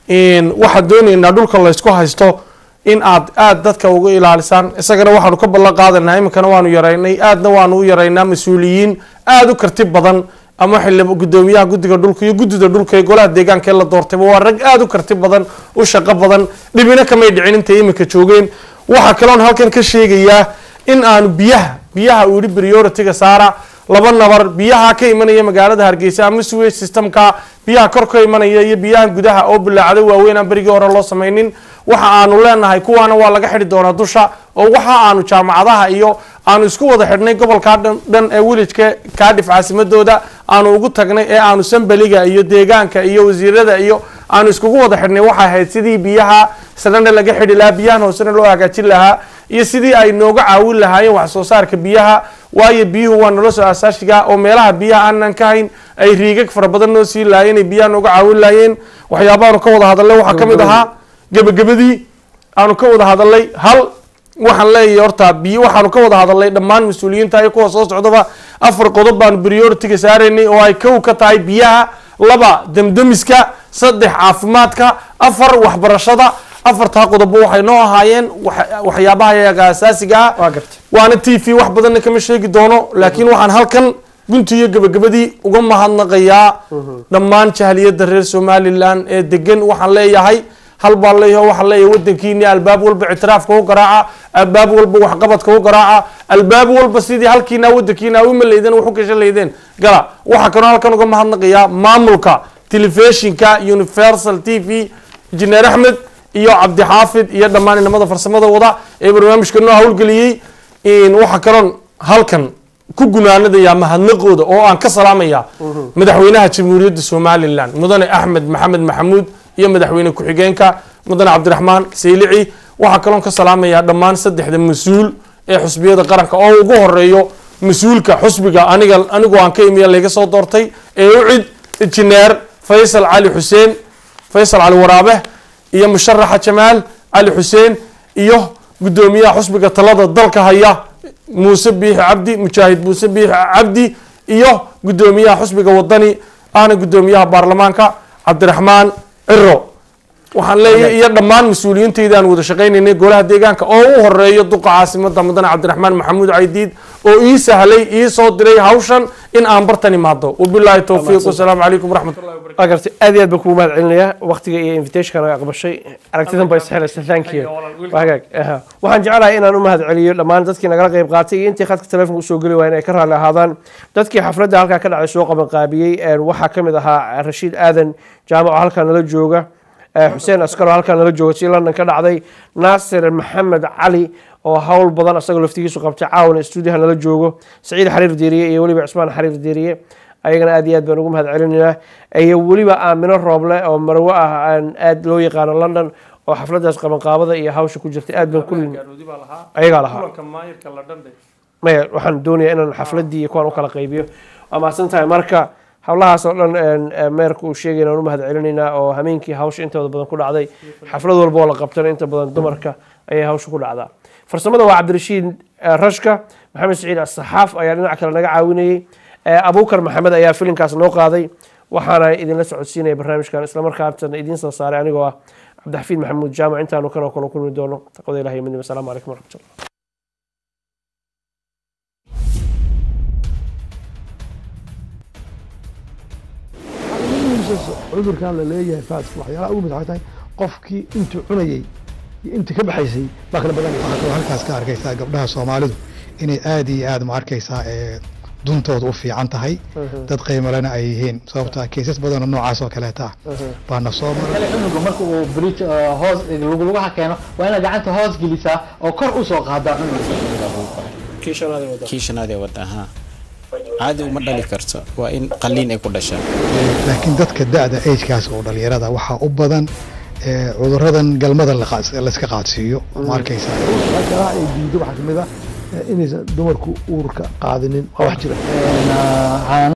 waxaad doonaynaa dhulka laysku haysto in aad aada dadka uga ilaalisaan isagana waxaanu ka ballan qaadanaa iminkana waanu yaraynay aadna waanu u yaraynaa mas-uuliyiin aada u karti badan ama xili gudoomiyaha guddiga dhulka iyo guddida dhulka ee golaha deegaanka ee la doortayba waa rag aada u karti badan u shaqo badan dhibina kamay dhicin intay iminka joogeen waxaa kaloon halkan ka sheegayaa in aanu biyaha biyaha uu yihi priority-ga saara laba nabar biyaha ka imanaya magaalada hargeysa ama sewage systemka biyaha kor ka imanaya iyo biyaha gudaha oo bilaacdo waaweyn aan berigii hore loo samaynin waxa aanu leenahay kuwaana waa laga xidhi doonaa dusha oo waxa aanu jaamacadaha iyo aanu isku wada xidhnay gobolka dhan ee wilijka kaadhif caasimadooda aanu ugu tagnay ee aanu sambaliga iyo deegaanka iyo wasiirada iyo aanu iskugu wada xidhnay waxay ahayd sidii biyaha sarena laga xidhi lahaa biyahan hoosena loo hagaajin lahaa iyo sidii ay nooga caawin lahaayeen wax soo saarka biyaha waayo biyuhu waa nolosha asaashiga oo meelaha biyaha aanan ka hayn ay riigag fara badan noo sii laayeen ay biyaha nooga caawin laayeen waxyaabahaanu ka wada hadalnay waxaa ka mid ahaa gebagabadii aanu ka wada hadalnay hal waxaan leeyahay horta biyo waxaanu ka wada hadalnay dhammaan mas-uuliyiinta iyo kuwa soo socdaba afar qodob baanu priority-ga saaraynay oo ay kow ka tahay biyaha laba demdemiska saddex caafimaadka afar waxbarashada afartaa qodobo waxay noo ahaayeen waxyaabaha yaga asaasiga ah waana t v wax badanna kama sheegi doono laakiin waxaan halkan gunti iyo gabagabadii uga mahadnaqayaa dhammaan jahliyadda reer somalilan ee degan waxaan leeyahay hal baan leeyahay waxaan leeyahay wadankiini albaab walba ictiraafka u garaaca albaab walba waxqabadka u garaaca albaab walba sidii halkiina wadankiina uma leydeen wax u gashan leydeen gala waxaa kaloo halkan uga mahadnaqayaa maamulka telefishinka universal t v injineer axmed iyo cabdixaafid iyo dhammaan inamada farsamada wada ee barnaamijka noo howlgeliyey waxaa kaloon halkan ku gunaanadayaa mahadnaqooda oo aan ka salaamaya madaxweynaha jamhuuriyadda somalilan mudane axmed maxamed maxamuud iyo madaxweyne ku-xigeenka mudane cabdiraxmaan saylici waxaa kaloon ka salaamayaa dhammaan saddexda mas-uul ee xusbiyada qaranka oo ugu horeeyo mas-uulka xusbiga aniga anigoo aan ka imiya layga soo doortay ee ucid injineer faysal cali xuseen faysal cali waraabe iyo musharaxa jamaal cali xuseen iyo guddoomiyaha xusbiga talada dalka haya muuse biixi cabdi mujaahid muuse biixi cabdi iyo guddoomiyaha xusbiga wadani ahna guddoomiyaha baarlamaanka cabdiraxmaan ciro waxaan leeyahay iyo dhammaan mas-uuliyiintayda aan wada shaqaynaynay golaha deegaanka oo u horeeyo duqa caasimada mudane cabdiraxmaan maxamuud caydiid oo ii sahlay ii soo diray hawshan in aan bartan imaado wabilaahi towfiiq wasalaamu calaykum waraxmatullahi waa gartay aad iyo aad baan kugu mahad celinayaa waqtiga iyo invitationka naga aqbashay aragtidan bay isxelaysa thank you waa hagaag aha. waxaan jeclahay inaan u mahad celiyo dhammaan dadkii nagala qayb qaatay iyo intii khadka telefonka usoo geli waayeen ay ka raalli ahaadaan dadkii xafladda halkaa ka dhacay soo qaban qaabiyey waxaa ka mid ahaa rashiid aadan jaamac oo halkaa nala jooga xuseen askaro halkaa nala jooga si london ka dhacday naasir maxamed cali oo hawl badan asagoo laftigiisu qabtay caawana stuudiyaha nala joogo saciid xariir diiriye iyo weliba cismaan xariir diiriye ayagana aad iyo aad baan ugu mahad celinaynaa iyo weliba aamino rooble oo marwo ah aan aad loo yaqaano london oo xafladaas qabanqaabada iyo hawsha ku jirtay aad baan kulli ayagaa lahaa kulanka maayirka la dhanbe maya waxaan doonayaa inaan xafladii iyo kuwaan u kala qaybiyo waa mahadsan tahay marka howlahaas oo dhan een, ee, meerka uu sheegay inaan u mahad celinaynaa oo hameenkii hawsha intooda badan ku dhacday xaflad walba oo la qabtana inta badan dumarka ayay hawsha ku dhacdaa farsamada waa cabdirashiid eh, rashka maxamed saciid asaxaaf ayaa dhinac kale naga caawinayey Eh, abuukar maxamed ayaa filinkaas noo qaaday waxaana idinla socodsiinaya barnaamijkan islamarkaatana idiin soo saaray anigoo ah cabdixafiid maxamuud jaamac intaanu kan oo kale kulmi doono taqwada ilahi iyo midnimo asalaamu calaykum waraxmatullah cudurkan la leeyahay faaska waxyaalaha ugu mid waxay tahay qofkii intuu cunayey iyo intii ka baxaysay baa kala badanaya waxaad kaloo halkaas ka arkaysaa gabdhaha soomaalidu inay aad iyo aad ma arkaysaa ee duntooda u fiican tahay dad qiimalena ay yihiin sababta keysas badanoo noocaas oo kaleeta ah baana soo maray kale cunuga marka uu bridge uh, hoos luglugaha keeno waa inaad gacanta hoos gelisaa oo kor usoo qaadaa cunuga kii shanaad ee wadda ahaa caadi uma dhali karto waa in qalliin ay ku dhashaan laakiin dadka da-da agekaas oo dhalinyarada waxaa u badan ee cuduradan galmada la qaas- layska qaadsiiyo ma arkaysaa waxyaalaha ay diido waxaa kamid ah eh, inaysan dumarku uurka qaadinin waa wax jira